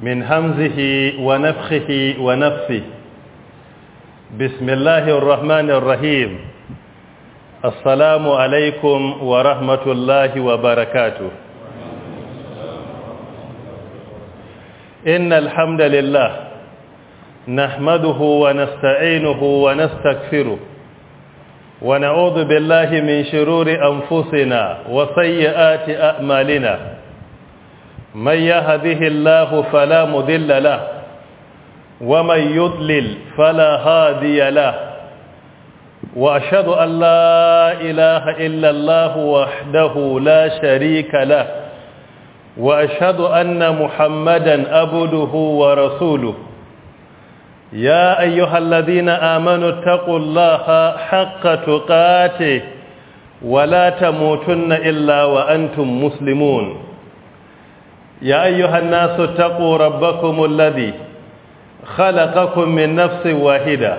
من همزه ونفخه ونفسه بسم الله الرحمن الرحيم السلام عليكم ورحمة الله وبركاته إن الحمد لله نحمده ونستعينه ونستغفره ونعوذ بالله من شرور أنفسنا وسيئات أعمالنا من يهده الله فلا مذل له ومن يضلل فلا هادي له وأشهد أن لا إله إلا الله وحده لا شريك له وأشهد أن محمدا أبده ورسوله يا أيها الذين آمنوا اتقوا الله حق تقاته ولا تموتن إلا وأنتم مسلمون يا أيها الناس اتقوا ربكم الذي خلقكم من نفس واحدة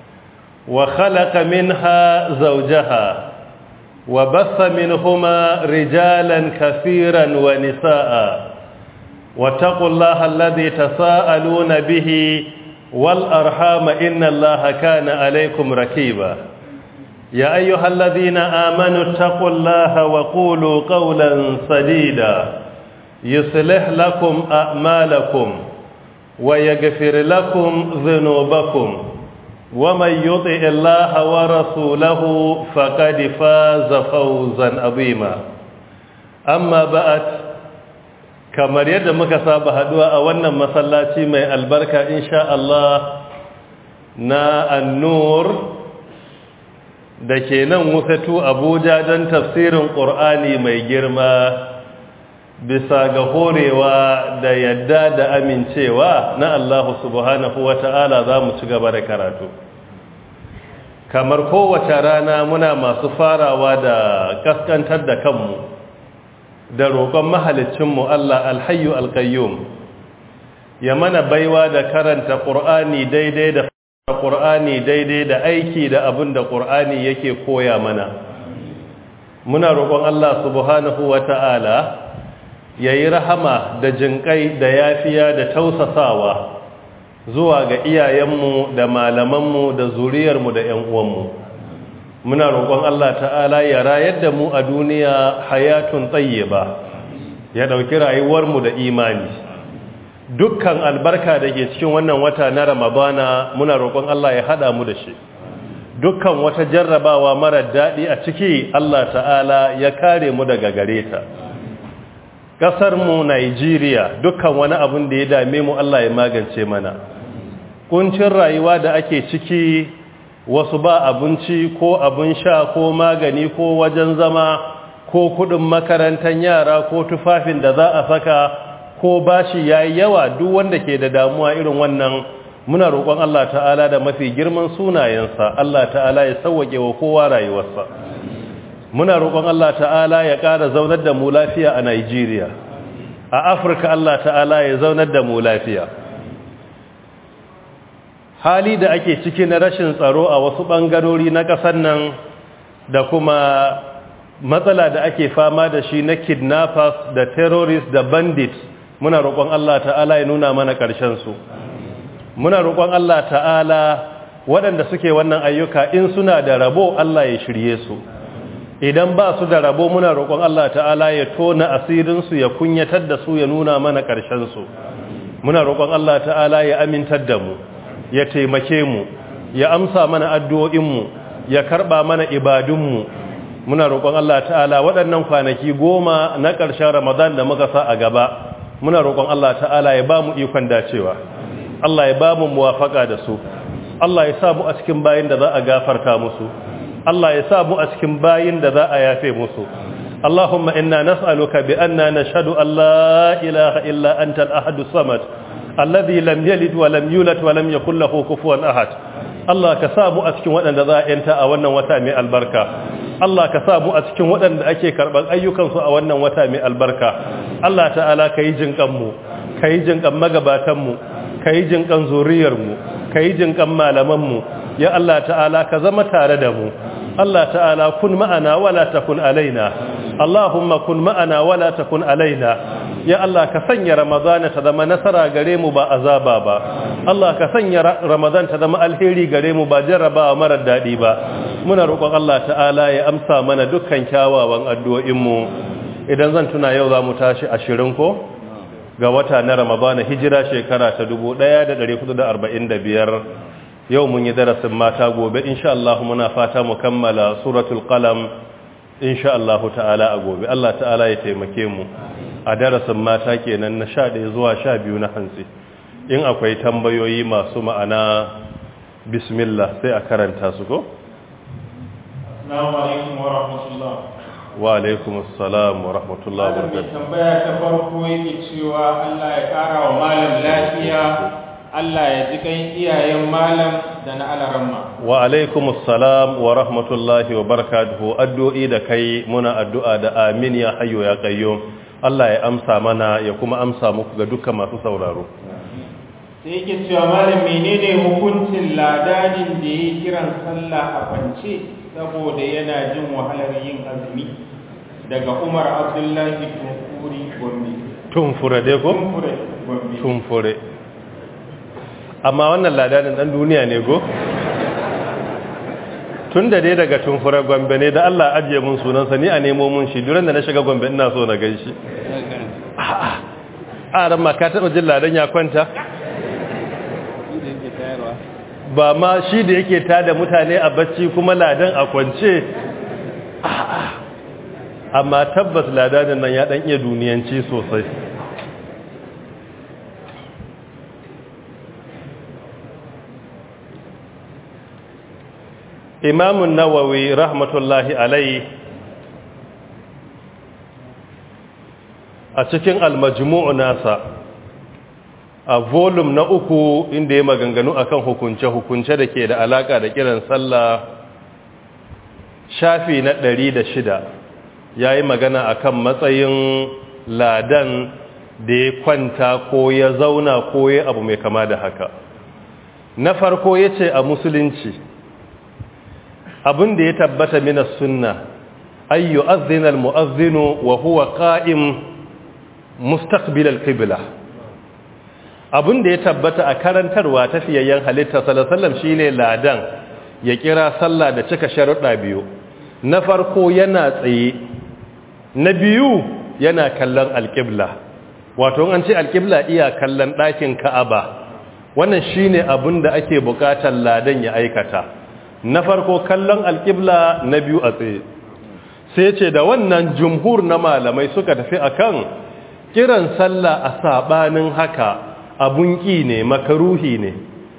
وخلق منها زوجها وبث منهما رجالا كثيرا ونساء واتقوا الله الذي تساءلون به والأرحام إن الله كان عليكم ركيبا يا أيها الذين آمنوا اتقوا الله وقولوا قولا سديدا يصلح لكم أعمالكم ويغفر لكم ذنوبكم ومن يطع الله ورسوله فقد فاز فوزا عظيما أما بعد kamar yadda muka saba haduwa a wannan masallaci mai albarka insha Allah na annur da ke nan wufatu abuja don tafsirin ƙur'ani mai girma bisa ga horewa da yadda da amincewa na Allah subhanahu wa ta'ala za mu ci gaba da karatu kamar kowace rana muna masu farawa da kaskantar da kanmu da roƙon mahalicinmu Allah alhayu alkayyum ya mana baiwa da karanta ƙur'ani daidai da ƙur'ani daidai da aiki da abin da ƙur'ani yake koya mana muna roƙon Allah subhanahu wa ta'ala ya yi rahama da jinƙai da yafiya da tausasawa zuwa ga iyayenmu da malamanmu da zuriyarmu da ‘yan uwanmu muna roƙon Allah ta'ala ya rayar da mu a duniya hayatun tsaye ba ya ɗauki rayuwarmu da imani dukkan albarka da ke cikin wannan wata na ramadana muna roƙon Allah ya haɗa mu da shi dukkan wata jarrabawa marar daɗi a ciki Allah ta'ala ya kare mu daga gare ta ƙasarmu Najeriya dukkan wani abin da ya dame mu Allah ya magance mana kuncin rayuwa da ake ciki wasu ba abinci ko abin sha ko magani ko wajen zama ko kudin makarantar yara ko tufafin da za a saka ko bashi yayi yawa duk wanda ke da damuwa irin wannan muna roƙon Allah ta'ala da mafi girman sunayensa Allah ta'ala ya sauwake wa kowa rayuwarsa muna roƙon Allah ta'ala ya ƙara zaunar da mu lafiya a Najeriya a Afirka Allah ta'ala ya zaunar da mu lafiya hali da ake ciki na rashin tsaro a wasu ɓangarori na ƙasar nan da kuma matsala da ake fama da shi na kidnappers da terrorists da bandits muna roƙon Allah ta'ala ya nuna mana su. muna roƙon Allah ta'ala waɗanda suke wannan ayyuka in suna da rabo Allah ya shirye su idan ba su da rabo muna roƙon Allah ta'ala ya tona asirinsu ya kunyatar da su ya nuna mana su. muna roƙon Allah ta'ala ya amintar da mu ya taimake mu ya amsa mana addu'o'inmu ya karɓa mana ibadunmu muna roƙon Allah ta'ala waɗannan kwanaki goma na ƙarshen ramadan da muka sa a gaba muna roƙon Allah ta'ala ya ba mu ikon dacewa Allah ya ba mu muwafaka da su Allah ya sa mu a cikin bayin da za a gafarta musu Allah ya sa mu a cikin bayin da za a yafe musu Allahumma inna nas'aluka bi anna nashhadu an la ilaha illa anta al-ahad as-samad alladhi lam yalid wa lam yulad wa lam yakul lahu kufuwan ahad Allah ka sa mu a cikin waɗanda za a yanta a wannan wata mai albarka Allah ka sa mu a cikin waɗanda ake karɓar ayyukansu a wannan wata mai albarka Allah ta'ala ka yi jinƙanmu ka yi jinƙan magabatanmu ka yi jinƙan zuriyarmu ka yi jinƙan malamanmu ya Allah ta'ala ka zama tare da mu Allah ta'ala kun ma'ana wala takun alaina Allahumma kun ma'ana wala takun alaina ya Allah ka sanya ramadana ta zama nasara gare mu ba azaba ba Allah ka sanya ramadan ta zama alheri gare mu ba jarrabawa marar daɗi ba muna roƙon Allah ta'ala ya amsa mana dukkan kyawawan addu'o'in mu idan zan tuna yau za mu tashi ashirin ko ga wata na ramadana hijira shekara ta 1445 yau mun yi darasin mata gobe insha Allah muna fata mu kammala suratul qalam insha Allah ta'ala a gobe Allah ta'ala ya taimake mu a darasin mata kenan na 11 zuwa 12 na hantsi in akwai tambayoyi masu ma'ana bismillah sai a karanta su ko assalamu alaikum wa rahmatullah wa alaikum assalam wa rahmatullah wa barakatuh tambaya ta farko yake cewa Allah ya kara wa malam lafiya Allah ya ji kan iyayen malam da na alaramma wa alaikum assalam wa rahmatullahi wa barakatuhu addu'i da kai muna addu'a da amin ya hayyo ya qayyum Allah ya amsa mana ya kuma amsa muku ga dukkan masu sauraro sai yake cewa malam menene hukuncin ladanin da yi kiran sallah a kwance saboda yana jin wahalar yin azumi daga Umar Abdullahi Tunkuri Gombe tumfure dai ko Tunkure Gombe tumfure amma wannan ladanin dan duniya ne go tun da dai daga tumfure gombe ne da Allah ajiye mun sunansa ni a nemo mun shi duran da na shiga gombe ina so na gan shi a ran ma ka taɓa jin ladan ya kwanta ba ma shi da yake tada mutane a bacci kuma ladan a kwance amma tabbas ladanin nan ya dan iya duniyanci sosai imamun nawawi rahmatullahi alai a cikin almajmu'u nasa a volume na uku inda ya maganganu akan hukunce-hukunce da ke da alaka da kiran sallah shafi na ɗari da shida ya yi magana akan matsayin ladan da ya kwanta ko ya zauna ko ya abu mai kama da haka na farko ya ce a musulunci abin da ya tabbata mina sunna ayyu azina almu'azzinu wa huwa qa'im mustaqbil alqibla abin da ya tabbata a karantarwa tafiyayyen halitta sallallahu alaihi wasallam shine ladan ya kira sallah da cika sharuɗa biyu na farko yana tsaye na biyu yana kallon alqibla wato an ce alqibla iya kallon ɗakin ka'aba wannan shine abin da ake buƙatar ladan ya aikata na farko kallon alƙibla na biyu a tsaye sai ce da wannan jumhur na malamai suka tafi akan kiran sallah a sabanin haka abun ƙi ne makaruhi ne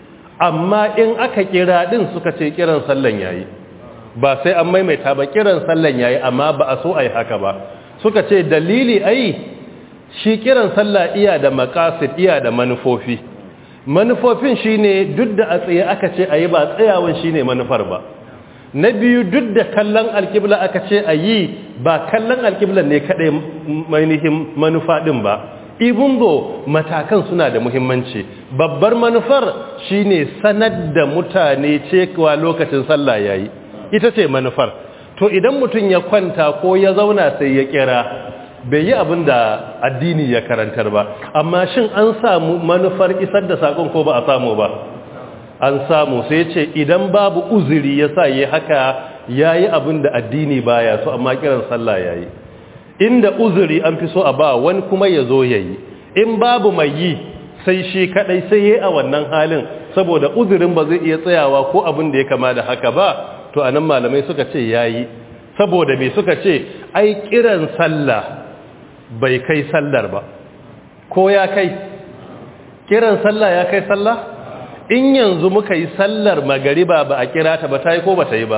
amma in aka kira din suka ce kiran sallan yayi ba sai an maimaita ba kiran sallan yayi amma ba a so ai haka ba suka ce dalili ai shi kiran sallah iya da maqasid iya da manufofi manufofin shine duk da a tsaye aka ce ayi ba tsayawan shine manufar ba na biyu duk da kallon alkibla aka ce ayi ba kallon alkibla ne kadai mainihin manufa din ba ibun zo matakan suna da muhimmanci babbar manufar shine sanar da mutane cewa lokacin sallah yayi ita ce manufar to idan mutum ya kwanta ko ya zauna sai ya kira bai yi abin da addini ya karantar ba amma shin an samu manufar isar da sakon ko ba a samu ba an samu sai ce idan babu uzuri ya sa yi haka ya yi abin da addini baya so amma kiran sallah ya yi inda uzuri an fi so a ba wani kuma ya zo ya yi in babu mai yi sai shi kadai sai yi a wannan halin saboda uzurin ba zai iya tsayawa ko abin da ya kama da haka ba to anan malamai suka ce ya yi saboda me suka ce ai kiran sallah bai kai sallar ba ko ya kai kiran sallah ya kai sallah in yanzu muka yi sallar magariba ba a kira ta ba ta yi ko ba ta yi ba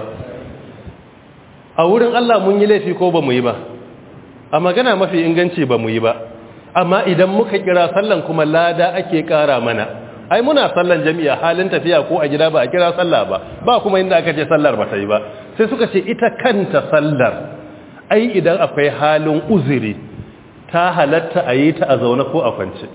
a wurin Allah mun yi laifi ko ba mu yi ba a magana mafi inganci ba mu yi ba amma idan muka kira sallan kuma lada ake kara mana ai muna sallan jami'a halin tafiya ko a gida ba a kira sallah ba ba kuma inda aka ce sallar ba ta yi ba sai suka ce ita kanta sallar ai idan akwai halin uzuri ta halatta a yi ta a zaune ko a kwance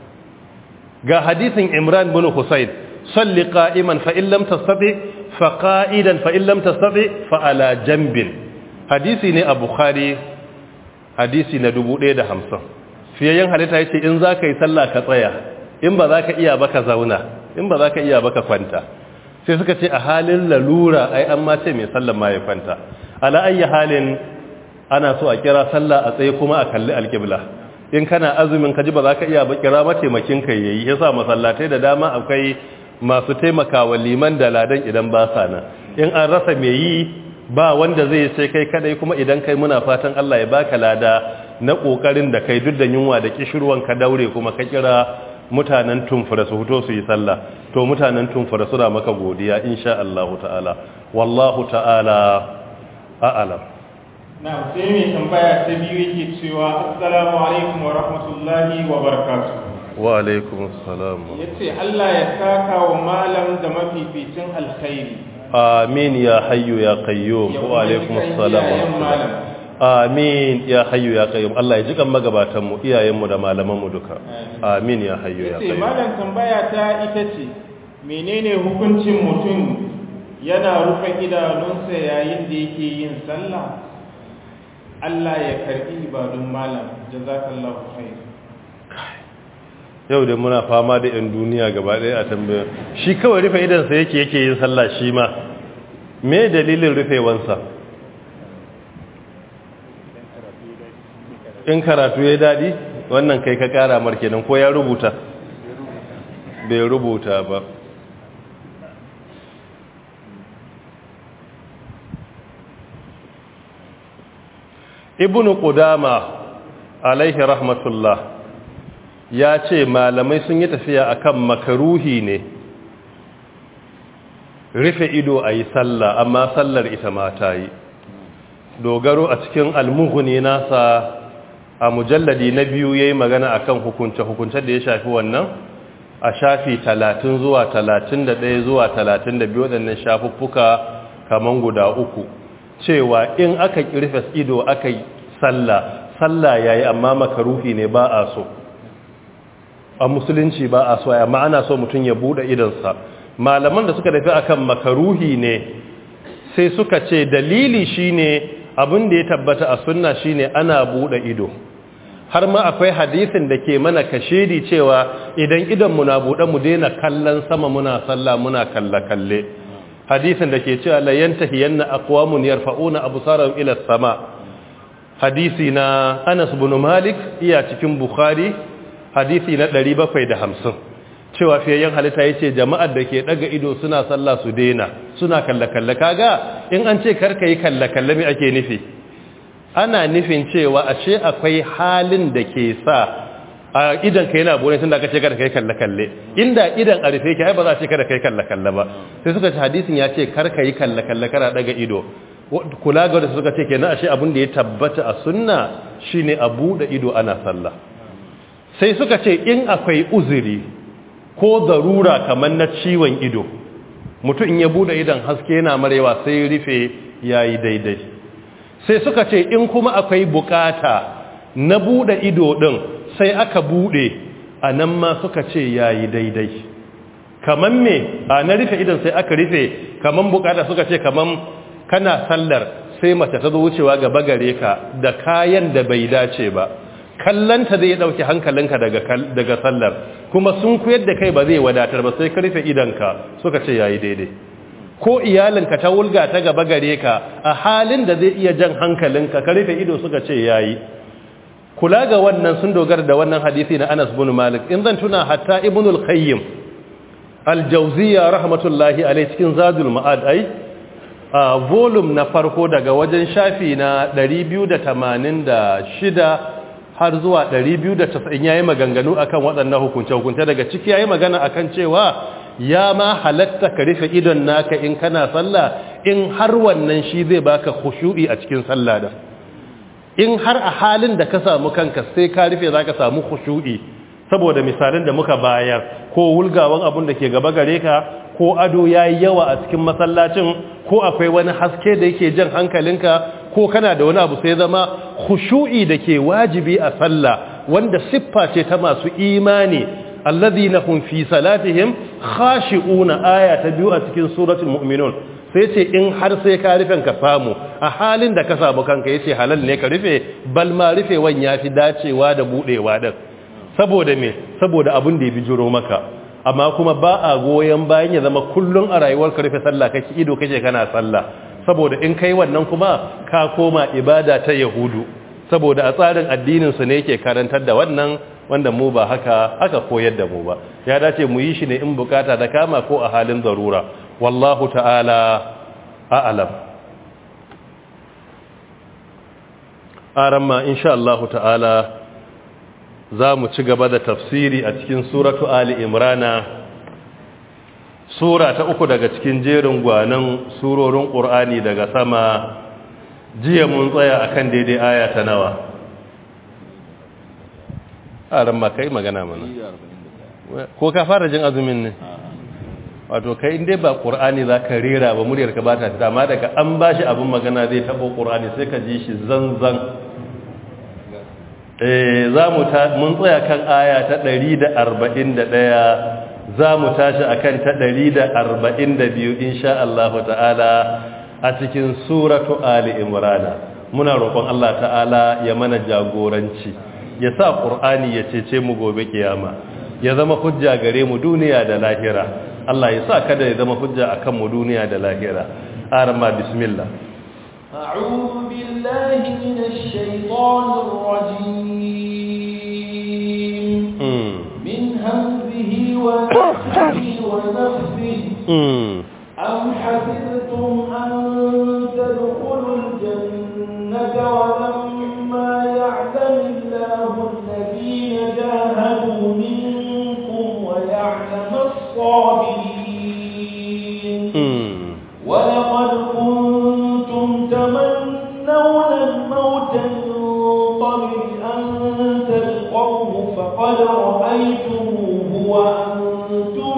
ga hadisin imran bin husayn salli qa'iman fa in lam tastati fa qa'idan fa in lam tastati fa ala janbin hadisi ne a bukhari hadisi na 1050 fiyayyen halitta yace in zaka yi sallah ka tsaya in ba zaka iya ba ka zauna in ba zaka iya ba ka kwanta sai suka ce a halin lalura ai an ma ce mai sallan ma ya kwanta ala ayyi halin ana so a kira sallah a tsaye kuma a kalli alqibla in kana azumin ka ji ba zaka iya ba kira mataimakin ka yayi yasa masallatai da dama akwai masu taimakawa liman da ladan idan ba sa nan in an rasa mai yi ba wanda zai sai kai kadai kuma idan kai muna fatan Allah ya baka lada na kokarin da kai duk da yunwa da kishirwan ka daure kuma ka kira mutanen tumfura su fito su yi sallah to mutanen tumfura suna maka godiya insha Allah ta'ala wallahu ta'ala a'lam na sai mai tambaya ta biyu yake cewa assalamu alaikum wa rahmatullahi wa barakatuh wa alaikum assalam yace Allah ya saka wa malam da mafificin alkhairi amin ya hayyu ya qayyum wa alaikum assalam wa rahmatullah amin ya hayyu ya qayyum Allah ya jikan magabatan mu iyayen mu da malaman mu duka amin ya hayyu ya yace qayyum malam tambaya ta ita ce menene hukuncin mutum yana rufe idanunsa yayin da yake yin sallah Allah ya karbi ibadun malam jazakallahu khair yau da muna fama da yan duniya gaba ɗaya a tambaya shi kawai rufe idansa yake yake yin sallah shi ma me dalilin rufewansa in karatu ya daɗi wannan kai ka ƙara markenan ko ya rubuta bai rubuta ba ibn qudama alaihi rahmatullah ya ce malamai sun yi tafiya akan makaruhi ne rufe ido a yi sallah amma sallar ita ma ta yi dogaro a cikin almuhuni nasa a mujalladi na biyu ya yi magana akan hukunce-hukunce da ya shafi wannan a shafi talatin zuwa talatin da ɗaya zuwa talatin da biyu waɗannan shafuffuka kaman guda uku cewa in aka rufe ido aka yi sallah sallah ya yi amma makaruhi ne ba a so a musulunci ba a so amma ana so mutum ya buɗe idonsa malaman da suka tafi akan makaruhi ne sai suka ce dalili shine abin da ya tabbata a sunna shine ana buɗe ido har ma akwai hadisin da ke mana kashedi cewa idan idan muna buɗe mu daina kallon sama muna sallah muna kalle-kalle hadisin da ke cewa la yantahiyanna aqwamun yarfa'una absarahum ila sama hadisi na Anas ibn Malik iya cikin Bukhari hadisi na 750 cewa fiyayyen halitta yace jama'ar da ke daga ido suna sallah su daina suna kalle-kalle kaga in an ce karka yi kalle-kalle me ake nufi ana nufin cewa ashe akwai halin da ke sa a idan ka yana bone tunda aka ce kada kai kalle kalle inda idan a rufe ki ai ba za a ce kada kai kalle kalle ba sai suka ce hadisin ya ce kar ka yi kalle kalle kana daga ido kula ga wanda suka ce kenan ashe abin da ya tabbata a sunna shine a bude ido ana sallah sai suka ce in akwai uzuri ko zarura kamar na ciwon ido mutum in ya bude idan haske yana marewa sai rufe yayi daidai sai suka ce in kuma akwai bukata na bude ido din sai aka bude a nan ma suka ce yayi daidai kaman me a na rufe idan sai aka rufe kaman bukata suka ce kaman kana sallar sai mace ta zo wucewa gaba gare ka da kayan da bai dace ba kallanta zai dauki hankalinka daga daga sallar kuma sun kuyar da kai ba zai wadatar ba sai ka rufe idanka suka ce yayi daidai ko iyalinka ta wulga ta gaba gare ka a halin da zai iya jan hankalinka ka rufe ido suka ce yayi kula ga wannan sun dogara da wannan hadisi na Anas bin Malik in zan tuna hatta Ibn al-Qayyim al-Jawziyya rahmatullahi alayhi cikin Zadul Ma'ad ai a volume na farko daga wajen shafi na 286 har zuwa 290 yayi maganganu akan waɗannan hukunce hukunce daga ciki yayi magana akan cewa ya ma halatta ka rufe idon naka in kana sallah in har wannan shi zai baka khushu'i a cikin sallah da in har a halin da ka samu kanka sai ka rufe zaka samu khushu'i saboda misalin da muka bayar ko wulgawan abun da ke gaba gare ka ko ado yayi yawa a cikin masallacin ko akwai wani haske da yake jan hankalinka ko kana da wani abu sai zama khushu'i da ke wajibi a sallah wanda siffa ce ta masu imani alladhina hum fi salatihim khashi'una aya ta biyu a cikin suratul mu'minun sai ce in har sai ka rufe ka samu a halin da ka samu kanka yace halal ne ka rufe bal ma rufewan yafi dacewa da budewa din saboda me saboda abin da ya bijiro maka amma kuma ba a goyen bayan ya zama kullun a rayuwar ka rufe sallah kake ido kake kana sallah saboda in kai wannan kuma ka koma ibada ta yahudu saboda a tsarin addinin su ne yake karantar da wannan wanda mu ba haka haka koyar da mu ba ya dace mu yi shi ne in bukata da kama ko a halin zarura wallahu ta'ala a'lam aramma insha Allah ta'ala za mu ci gaba da tafsiri a cikin suratu ali imrana sura ta uku daga cikin jerin gwanan surorin ƙur'ani daga sama jiya mun tsaya akan daidai aya ta nawa aramma kai magana mana ko ka fara jin azumin ne wato kai inda ba ƙur'ani za ka rera ba muryarka ba ta fita amma daga an ba shi abin magana zai taɓo ƙur'ani sai ka ji shi zanzan za mu mun tsaya kan aya ta 141 za mu tashi a kan ta 142 insha Allah ta'ala a cikin suratu Ali Imrana muna roƙon Allah ta'ala ya mana jagoranci ya sa ƙur'ani ya cece mu gobe kiyama ya zama hujja gare mu duniya da lahira Allah ya sa kada ya zama hujja akan mu duniya da lahira arama bismillah أعوذ بالله من الشيطان الرجيم من همزه ونفسه ونفسه أم حسبتم أن تدخلوا الجنة ولما يعلم الله الذين جاهدوا منكم ويعلم الصابرين ولقد كنتم تمنون الموت من قبل أن تلقوه فقد رأيتموه وأنتم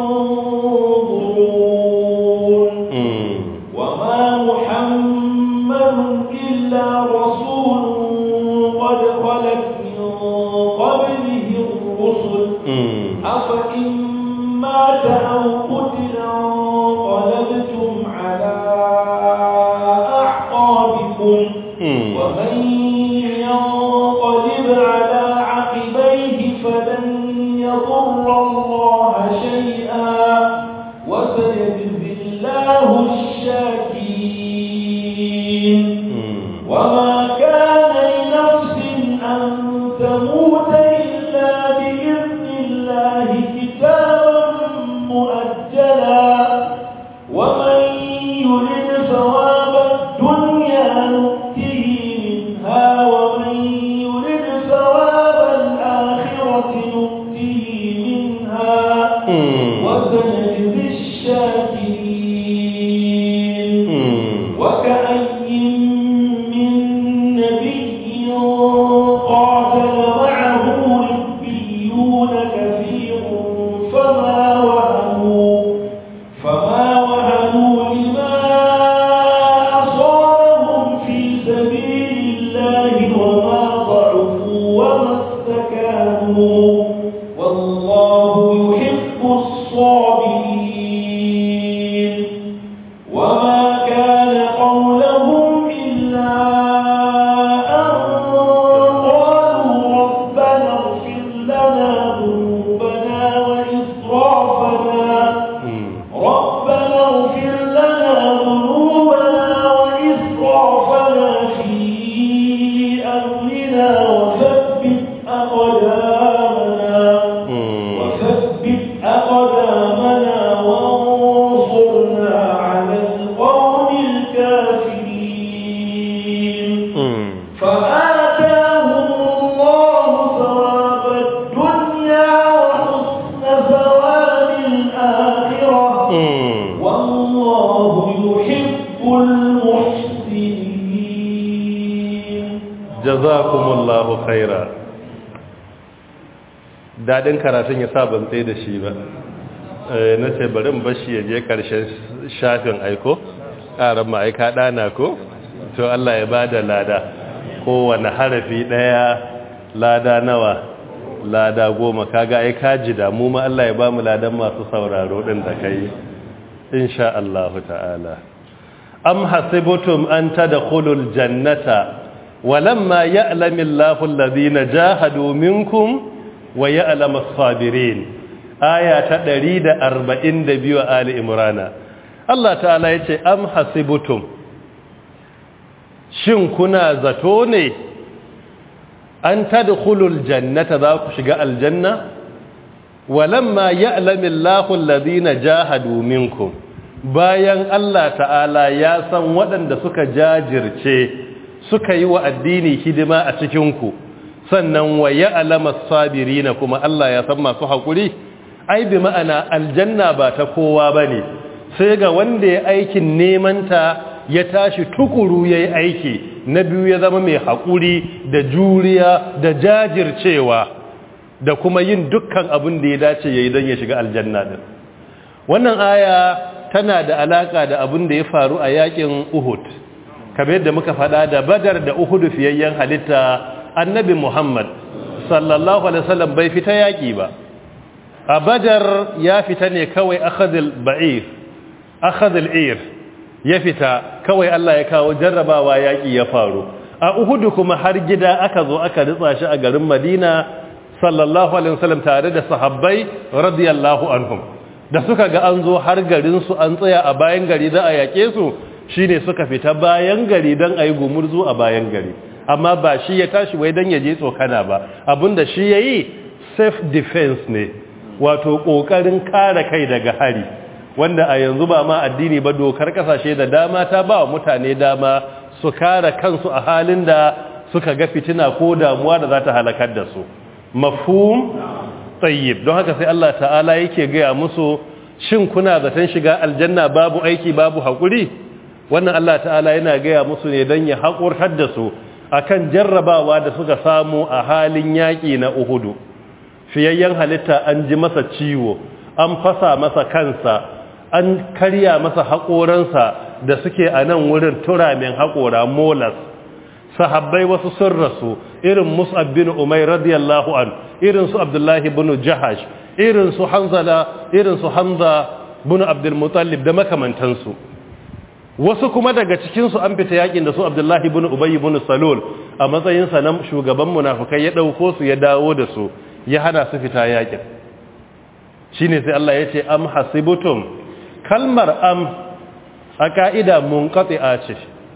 تنظرون وما محمد إلا رسول قد خلت من قبله الرسل أفإن مات أو قتل انقلبتم على أعقابكم ومن ينقلب على عقبيه فلن يضر الله شيئا وسيجزي الله الشاكرين وما كان لنفس أن تموت إلا بإذن الله كتابا مؤجلا ومن يرد ثواب الدنيا نؤته منها ومن يرد ثواب الآخرة نؤته منها وسنجزي الشاكرين وكأي من نبي قاتل معه ربيون كثير فما وهنوا فما وهنوا لما أصابهم في سبيل الله وما ضعفوا وما استكانوا والله يحب الصابرين وما كان قولهم إلا أن قالوا ربنا اغفر لنا ذنوبنا وإسرافنا ربنا اغفر لنا ذنوبنا وإسرافنا في أمرنا وثبت أقدامنا وثبت أقدامنا وانصرنا على القوم الكافرين فآتاهم الله ثواب الدنيا وحسن ثواب الآخرة والله يحب المحسنين jazakumullahu khaira dadin karatun ya sa ban tsaye da shi ba na ce bari in bashi ya je karshen shafin aiko ƙarar ma'aika ɗana ko to Allah ya bada lada kowane harafi ɗaya lada nawa lada goma kaga ai kaji da mu ma Allah ya ba mu ladan masu sauraro ɗin da kai insha Allah ta'ala am hasibtum an tadkhulul jannata walamma ya'lamu Allahu alladhina jahadu minkum wa ya'lamu as-sabirin aya ta 142 a ali imrana Allah ta'ala yace am hasibtum shin kuna zato ne an tadkhulul jannata za ku shiga aljanna walamma ya'lamu Allahu alladhina jahadu minkum bayan Allah ta'ala ya san waɗanda suka jajirce suka yi wa addini hidima a cikin ku sannan wa ya'lamu as-sabirina kuma Allah ya san masu hakuri ai bi ma'ana aljanna ba ta kowa bane sai ga wanda ya aikin neman ta ya tashi tukuru yayi aiki na biyu ya zama mai hakuri da juriya da jajircewa da kuma yin dukkan abin da ya dace yayi don ya shiga aljanna din wannan aya tana da alaka da abin da ya faru a yakin Uhud kamar yadda muka faɗa da Badar da Uhud fiyayyen halitta Annabi Muhammad sallallahu alaihi wasallam bai fita yaki ba a Badar ya fita ne kawai akhadhul ba'ir akhadhul ir ya fita kawai Allah ya kawo jarrabawa yaki ya faru a Uhud kuma har gida aka zo aka ritsa shi a garin Madina sallallahu alaihi wasallam tare da sahabbai radiyallahu anhum da suka ga an zo har garin su an tsaya a bayan gari da a yake su shine suka fita bayan gari dan ayi gumurzu a bayan gari amma ba shi ya tashi wai dan ya je tsokana ba abinda shi yayi self defense ne wato kokarin kare kai daga hari wanda a yanzu ba ma addini ba dokar kasashe da dama ta ba wa mutane dama su kare kansu a halin da suka ga fitina ko damuwa da za ta halakar da su mafhum tayyib don haka sai Allah ta'ala yake gaya musu shin kuna zaton shiga aljanna babu aiki babu hakuri wannan Allah ta'ala yana gaya musu ne don ya haƙurtar da su akan jarrabawa da suka samu a halin yaƙi na Uhudu fiyayyen halitta an ji masa ciwo an fasa masa kansa an karya masa haƙoransa da suke a nan wurin turamin haƙora molas sahabbai wasu sun rasu irin mus'ab bin umair radiyallahu an irin su abdullahi bin jahash irin su hanzala irin su hamza bin abdul mutallib da makamantansu wasu kuma daga cikin su an fita yakin da su abdullahi bin ubay bin salul a matsayin sa na shugaban munafikai ya dauko su ya dawo da su ya hana su fita yakin shine sai Allah ya ce am hasibutum kalmar am a ka'ida munqati'a ce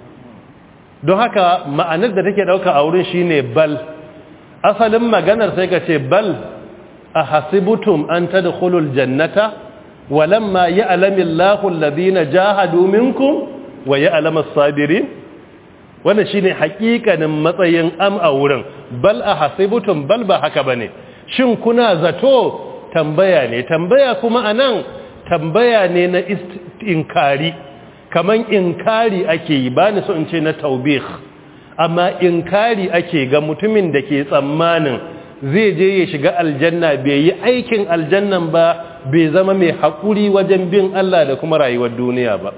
don haka ma'anar da take dauka a wurin shine bal asalin maganar sai ka ce bal a hasibutum an tadkhulul jannata walamma ya'lamu Allahu alladhina jahadu minkum wa ya'lamu as-sabirin wannan shine hakikanin matsayin am a wurin bal a hasibutum bal ba haka bane shin kuna zato tambaya ne tambaya kuma anan tambaya ne na inkari kaman inkari ake yi ba ni so in ce na taubih amma inkari ake ga mutumin da ke tsammanin zai je ya shiga aljanna bai yi aikin aljannan ba bai zama mai haƙuri wajen bin Allah da kuma rayuwar duniya ba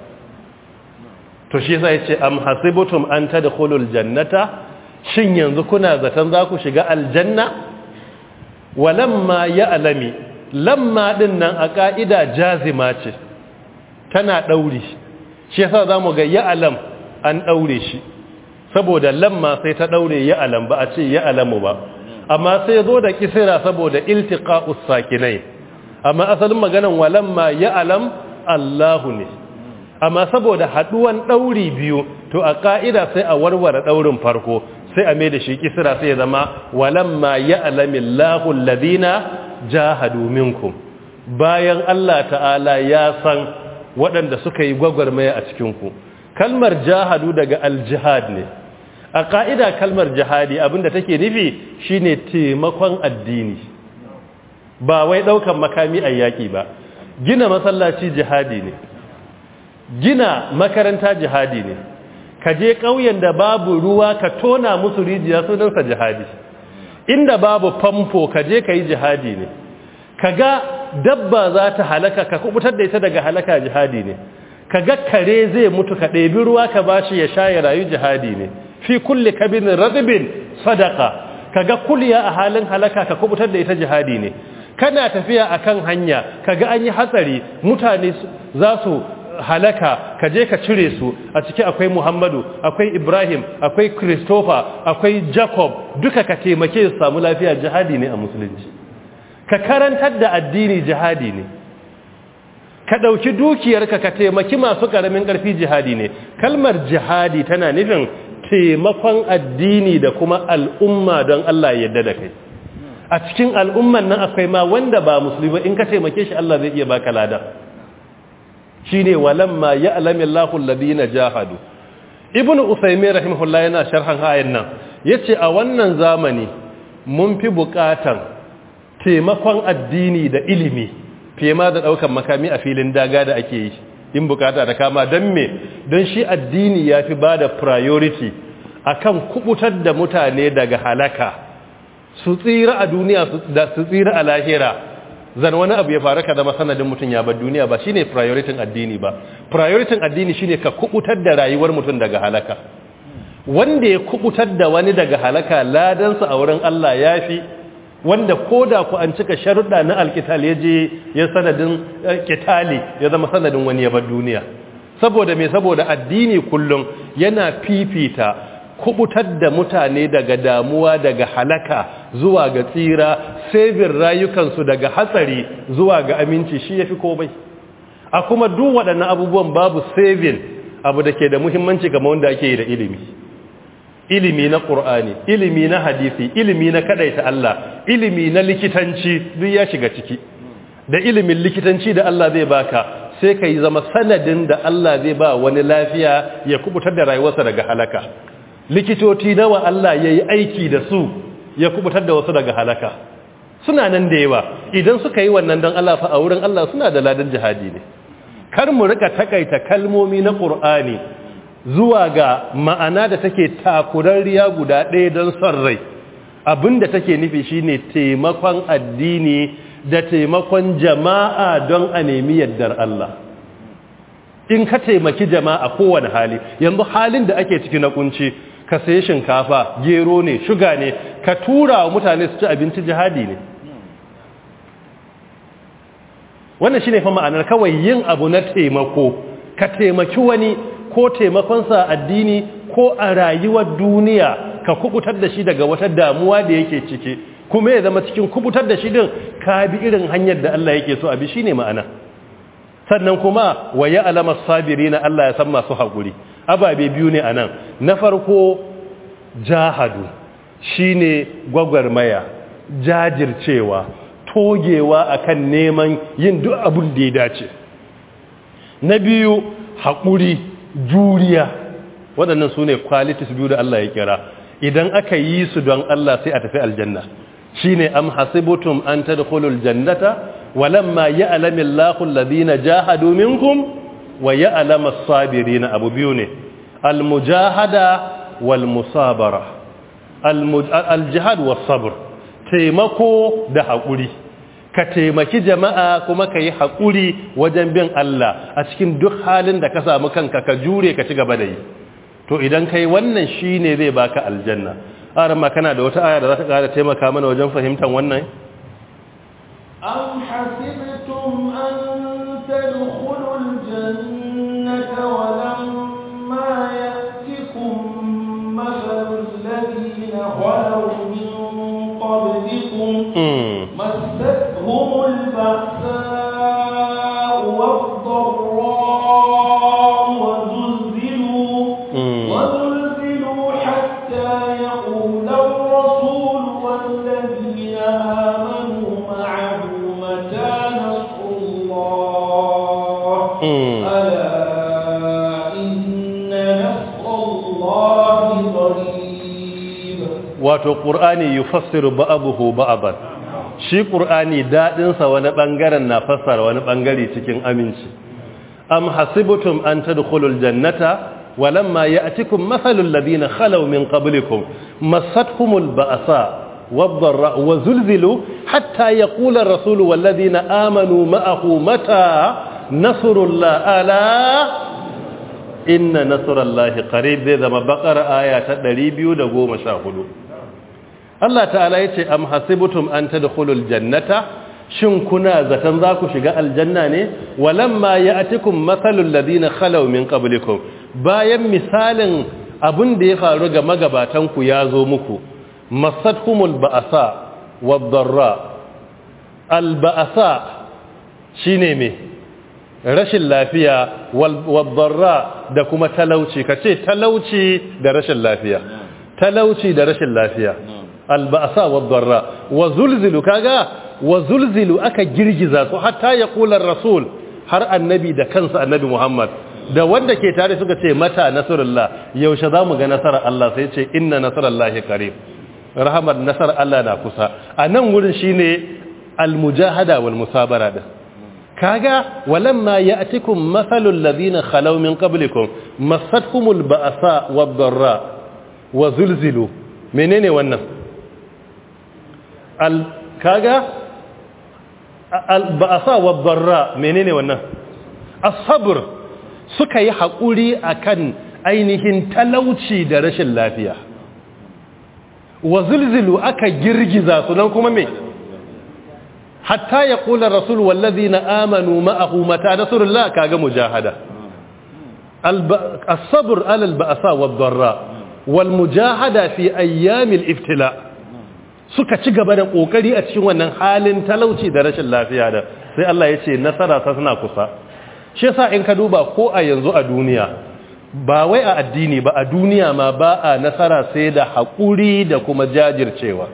to shi yasa yace am hasibutum an tadkhulul jannata shin yanzu kuna zaton za ku shiga aljanna walamma ya'lami lamma din nan a ka'ida jazima ce tana dauri shi yasa zamu ga ya'lam an daure shi saboda lamma sai ta daure ya'lam ba a ce ya'lamu ba amma sai zo da kisira saboda iltiqa'us sakinai amma asalin maganan walamma ya'lam Allahu ne amma saboda haduwan dauri biyu to a ka'ida sai a warware daurin farko sai a mai da shi kisira sai ya zama walamma ya'lamillahu alladhina jahadu minkum bayan Allah ta'ala ya san waɗanda suka yi gwagwarmaya a cikinku kalmar jahadu daga aljihad ne a ƙa'ida kalmar jihadi abinda take nufi shine taimakon addini ba wai ɗaukan makami a yaƙi ba gina masallaci jihadi ne gina makaranta jihadi ne ka je ƙauyen da babu ruwa ka tona musu rijiya sunansa jihadi inda babu famfo ka je ka yi jihadi ne ka ga dabba za ta halaka ka kubutar da ita daga halaka jihadi ne ka ga kare zai mutu ka ɗebi ruwa ka ba shi ya sha ya rayu jihadi ne fi kulle kabinin radibin sadaka ka ga kuliya a halin halaka ka kubutar da ita jihadi ne kana tafiya a kan hanya ka ga an yi hatsari mutane za su halaka ka je ka cire su a ciki akwai Muhammadu akwai Ibrahim akwai Christopher akwai Jacob duka ka taimake su samu lafiya jihadi ne a musulunci ka karantar da addini jihadi ne ka ɗauki dukiyarka ka taimaki masu ƙaramin ƙarfi jihadi ne kalmar jihadi tana nufin taimakon addini da kuma al'umma don Allah ya yarda da kai a cikin al'umman nan akwai ma wanda ba musulmi in ka taimake shi Allah zai iya baka lada shine walamma ya'lamu Allahu alladhina jahadu ibnu usaymin rahimahullah yana sharhan ayan nan yace a wannan zamani mun fi buƙatan taimakon addini da ilimi fiye ma da daukan makami a filin daga da ake yi in bukata da kama don me don shi addini ya fi ba da priority akan kubutar da mutane daga halaka su tsira a duniya da su tsira a lahira zan wani abu ya faru ka zama sanadin mutum ya bar duniya ba shine priority addini ba priority addini shine ka kubutar da rayuwar mutum daga halaka wanda ya kubutar da wani daga halaka ladansa a wurin Allah ya fi wanda ko da ku an cika sharuɗa na alkital ya je ya sanadin kitali ya zama sanadin wani ya bar duniya saboda me saboda addini kullum yana fifita kubutar da mutane daga damuwa daga halaka zuwa ga tsira saving rayukansu daga hatsari zuwa ga aminci shi yafi komai a kuma duk waɗannan abubuwan babu saving abu da ke da muhimmanci kamar wanda ake yi da ilimi ilimi na ƙur'ani ilimi na hadisi ilimi na kadaita Allah ilimi na likitanci duk ya shiga ciki da ilimin likitanci da Allah zai baka sai ka yi zama sanadin da Allah zai ba wani lafiya ya kubutar da rayuwarsa daga halaka likitoci nawa Allah ya yi aiki da su ya kubutar da wasu daga halaka suna nan da yawa idan suka yi wannan don Allah fa a wurin Allah suna da ladan jihadi ne kar mu rika takaita kalmomi na ƙur'ani zuwa ga ma'ana da take takurarriya guda ɗaya don son rai abinda take nufi shine taimakon addini da taimakon jama'a don a nemi yaddar Allah in ka taimaki jama'a kowane hali yanzu halin da ake ciki na kunci ka sayi shinkafa gero ne shuga ne ka tura wa mutane su ci abinci jihadi ne wannan shine fa ma'anar kawai yin abu na taimako ka taimaki wani ko taimakonsa addini ko a rayuwar duniya ka kubutar da shi daga wata damuwa da yake ciki kuma ya zama cikin kubutar da shi din ka bi irin hanyar da Allah yake so a bi shine ma'ana sannan kuma wa ya alama sabirina Allah ya san masu haƙuri ababe biyu ne anan na farko jahadu shine gwagwarmaya jajircewa togewa akan neman yin duk abin da ya dace na biyu haƙuri juriya waɗannan su ne qualities biyu da Allah ya kira idan aka yi su don Allah sai a tafi aljanna shi ne am hasibutum an tadkhulul jannata walamma ya'lamu Allahu alladhina jahadu minkum wa ya'lamu as-sabirin abu biyu ne al-mujahada wal musabara al-jihad was sabr taimako da haƙuri ka taimaki jama'a kuma ka yi haƙuri wajen bin Allah a cikin duk halin da ka samu kanka ka jure ka ci gaba da yi to idan kai wannan shi ne zai baka aljanna aran ma kana da wata aya da za ta ƙara taimaka mana wajen fahimtar wannan أم حسبتم أن تدخلوا الجنة ولما يأتكم مثل الذين خلوا من قبلكم مستهم البأساء والضراء وزلزلوا وزلزلوا حتى يقول الرسول والذين آمنوا معه متى نصر الله ألا إن نصر الله قريب wato ƙur'ani yufassiru ba'abuhu ba'aban shi ƙur'ani daɗinsa wani ɓangaren na fassara wani ɓangare cikin aminci am hasibtum an tadkhulul jannata walamma ya'tikum mathalul ladina khalaw min qablikum massatkumul ba'sa wadh-dharra wa zulzilu hatta yaqula ar-rasulu wal ladina amanu ma'ahu mata nasrullah ala inna nasrallahi qarib zai zama bakar aya ta 214 Allah ta'ala yace am hasibtum an tadkhulul jannata shin kuna zaton za ku shiga aljanna ne walamma ya'tikum mathalul ladina khalaw min qablikum bayan misalin abin da ya faru ga magabatan ku ya zo muku masadhumul ba'sa wad-dharra al-ba'sa shine me rashin lafiya wad-dharra da kuma talauci kace talauci da rashin lafiya talauci da rashin lafiya al-ba'sa wad-dharra wa zulzilu kaga wa zulzilu aka girgiza su hatta ya kular rasul har annabi da kansa annabi Muhammad da wanda ke tare suka ce mata nasarullah yaushe za mu ga nasarar Allah sai ce inna nasarallahi qarib rahamar nasarar Allah na kusa a nan wurin shine almujahada wal musabara da kaga walamma ya'tikum mathalul ladina khalaw min qablikum massatkumul ba'sa wad-dharra wa zulzilu menene wannan al kaga alba'asa wa barra menene wannan as-sabr suka yi hakuri akan ainihin talauci da rashin lafiya wa zulzilu aka girgiza su nan kuma me hatta ya kula rasul wallazina amanu ma'ahu mata nasrullah kaga mujahada as-sabr ala al-ba'sa wa barra wal mujahada fi ayyamil iftila' suka ci gaba da kokari a cikin wannan halin talauci da rashin lafiya da sai Allah ya ce nasara ta suna kusa shi yasa in ka duba ko a yanzu a duniya ba wai a addini ba a duniya ma ba a nasara sai da haƙuri da kuma jajircewa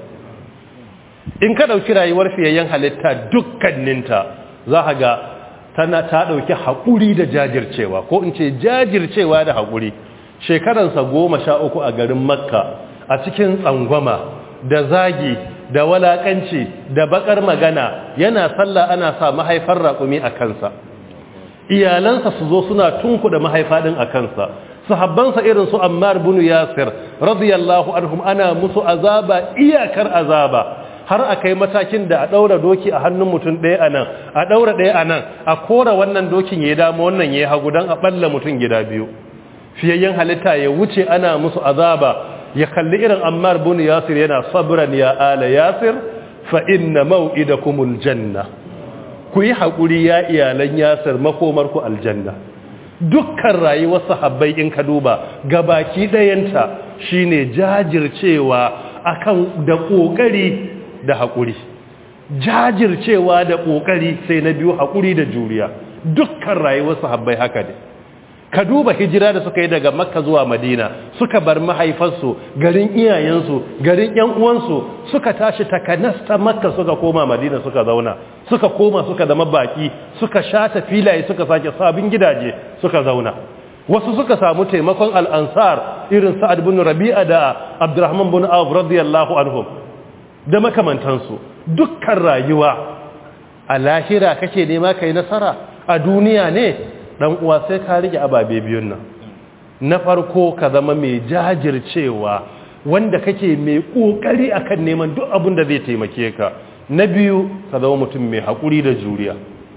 in ka ɗauki rayuwar fiyayyen halitta dukkaninta za ka ga tana ta ɗauki haƙuri da jajircewa ko in ce jajircewa da haƙuri shekaransa goma sha uku a garin makka a cikin tsangwama da zagi da walakanci da bakar magana yana sallah ana sa mahaifar raƙumi a kansa iyalansa su zo suna tunkuda mahaifa din a kansa sahabbansa irin su Ammar bin Yasir radiyallahu anhum ana musu azaba iyakar azaba har akai matakin da a daura doki a hannun mutum ɗaya anan a daura ɗaya anan a kora wannan dokin ya dama wannan ya hagu dan a balla mutum gida biyu fiyayyen halitta ya wuce ana musu azaba ya kalli irin ammar bin yasir yana sabran ya ala yasir fa inna maw'idakumul janna ku yi hakuri ya iyalan yasir makomar ku aljanna dukkan rayuwar sahabbai in ka duba gabaki dayanta shine jajircewa akan da kokari da hakuri jajircewa da kokari sai na biyu hakuri da juriya dukkan rayuwar sahabbai haka ne ka duba hijira da suka yi daga makka zuwa madina suka bar mahaifarsu garin iyayensu garin yan uwansu suka tashi takanasta makka suka koma madina suka zauna suka koma suka zama baki suka shata filaye suka sake sabin gidaje suka zauna wasu suka samu taimakon al'ansar irin sa'ad bin rabi'a da abdurrahman bin auf radiyallahu anhum da makamantansu dukkan rayuwa a lahira kake nema kai nasara a duniya ne dan uwa sai ka rike ababe biyun nan na farko ka zama mai jajircewa wanda kake mai kokari akan neman duk abin da zai taimake ka na biyu ka zama mutum mai hakuri da juriya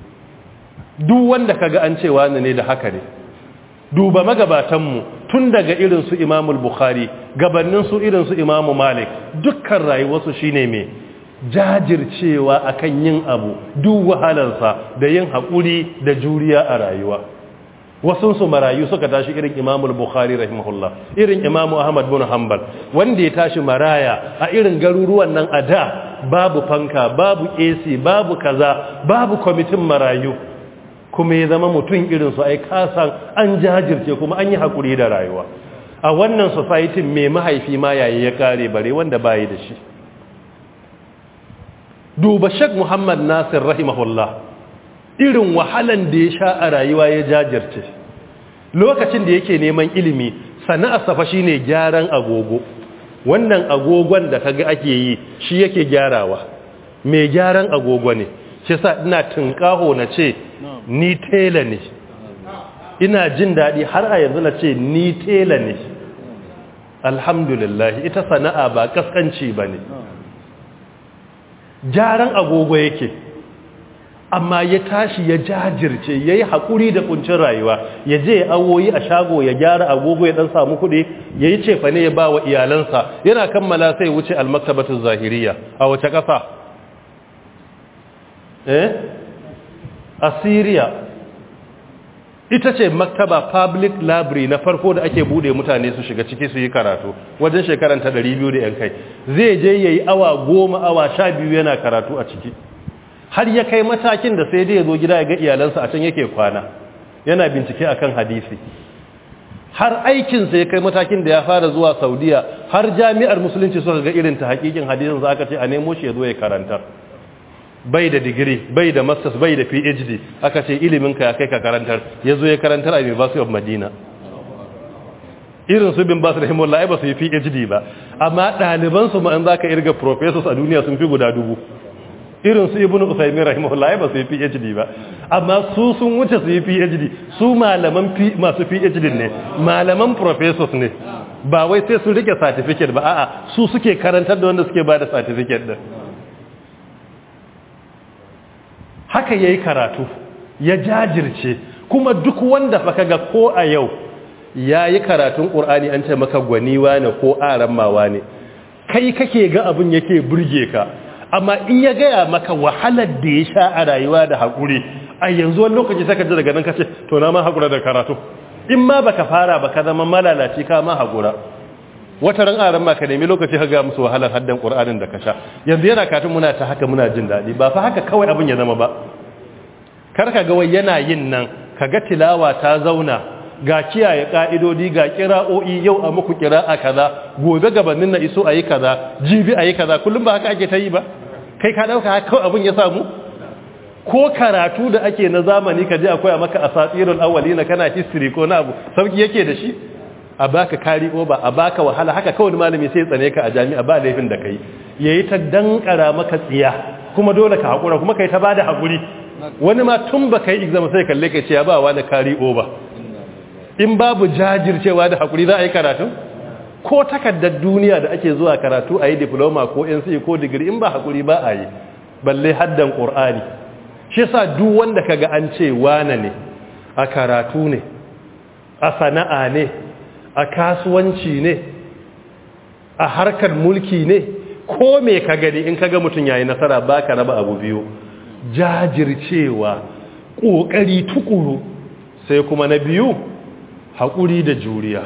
duk wanda kaga an cewa ne da haka ne duba magabatanmu tun daga irin su Imam Bukhari gabanin su irin su Imam Malik dukkan rayuwarsu shine mai jajircewa akan yin abu duk wahalarsa da yin haƙuri da juriya a rayuwa wasu su marayu suka tashi irin imamul bukhari rahimahullah irin imamu ahmad bin hanbal wanda ya tashi maraya a irin garuruwan nan a da babu fanka babu ac babu kaza babu kwamitin marayu kuma ya zama mutum irin su ai kasan an jajirce kuma an yi haƙuri da rayuwa a wannan society mai mahaifi ma yayi ya kare bare wanda bayi da shi duba shek muhammad nasir rahimahullah irin wahalan da ya sha a rayuwa ya jajirce lokacin da yake neman ilimi sana'ar safa shine gyaran agogo wannan agogon da kaga ake yi shi yake gyarawa mai gyaran agogo ne shi sa ina tunkaho na ce ni tela ne ina jin daɗi har a yanzu na ce ni tela ne alhamdulillah ita sana'a ba kaskanci ba ne gyaran agogo yake amma ya tashi ya jajirce ya yi haƙuri da ƙuncin rayuwa ya je awoyi a shago ya gyara agogo ya ɗan samu kuɗi ya yi cefa ne ya ba wa iyalansa yana kammala sai wuce almaktabatun zahiriya a wace ƙasa eh assyria ita ce maktaba public library na farko da ake bude mutane su shiga ciki su yi karatu wajen shekaran ta 200 da yan kai zai je yayi awa goma awa sha biyu yana karatu a ciki har ya kai matakin da sai dai ya zo gida ya ga iyalansa a can yake kwana yana bincike akan hadisi har aikinsa ya kai matakin da ya fara zuwa saudiya har jami'ar musulunci suka ga irin ta hakikin hadisin za aka ce a nemo shi ya zo ya karantar bai da digiri bai da masters bai da phd aka ce iliminka ya kai ka karantar ya zo ya karantar a university of madina irin su bin basu rahimullah ai ba su yi phd ba amma ɗalibansu ma'an za ka irga professors a duniya sun fi guda dubu irin su ibn usaimin rahimahullah ai ba su yi phd ba amma su sun wuce su yi phd su malaman masu phd ne malaman professors ne ba wai sai sun rike certificate ba a'a su suke karantar da wanda suke ba da certificate din haka ya yi karatu ya jajirce kuma duk wanda fa kaga ko a yau ya yi karatun ƙur'ani an ce maka gwaniwa ne ko arammawa ne kai kake ga abin yake burge ka amma in ya gaya maka wahalar da ya sha a rayuwa da haƙuri a yanzu wani lokaci saka ji daga nan kace to na ma haƙura da karatu in ma baka fara baka zama malalaci ka ma haƙura wata ran aran ma ka nemi lokaci ka ga musu wahalar haddan qur'anin da ka sha yanzu yana katun muna ta haka muna jin dadi ba fa haka kawai abin ya zama ba kar ka ga wai yana yin nan kaga tilawa ta zauna ga kiyaye ka'idodi ga kira'o'i yau a muku kira'a kaza gobe gabanin na iso ayi kaza jibi ayi kaza kullum ba haka ake ta yi ba kai ka dauka haka kawai abin ya samu ko karatu da ake na zamani ka je akwai maka asatirul awwalina kana history ko na abu sauki yake da shi a baka kari ba a baka wahala haka kawai malami sai tsane ka a jami'a ba laifin da kai yayi ta dankara maka tsiya kuma dole ka hakura kuma kai ta bada hakuri wani ma tun ba kai exam sai kalle kai ce ya ba wani kari ba in babu jajircewa da hakuri za a yi karatu ko takaddar duniya da ake zuwa karatu a yi diploma ko NCE ko degree in ba hakuri ba a yi balle haddan qur'ani shi yasa duk wanda kaga an ce wane ne a karatu ne a sana'a ne a kasuwanci ne a harkar mulki ne ko me ka gani in kaga mutum yayi nasara baka raba abu biyu jajircewa kokari tukuru sai kuma na biyu hakuri da juriya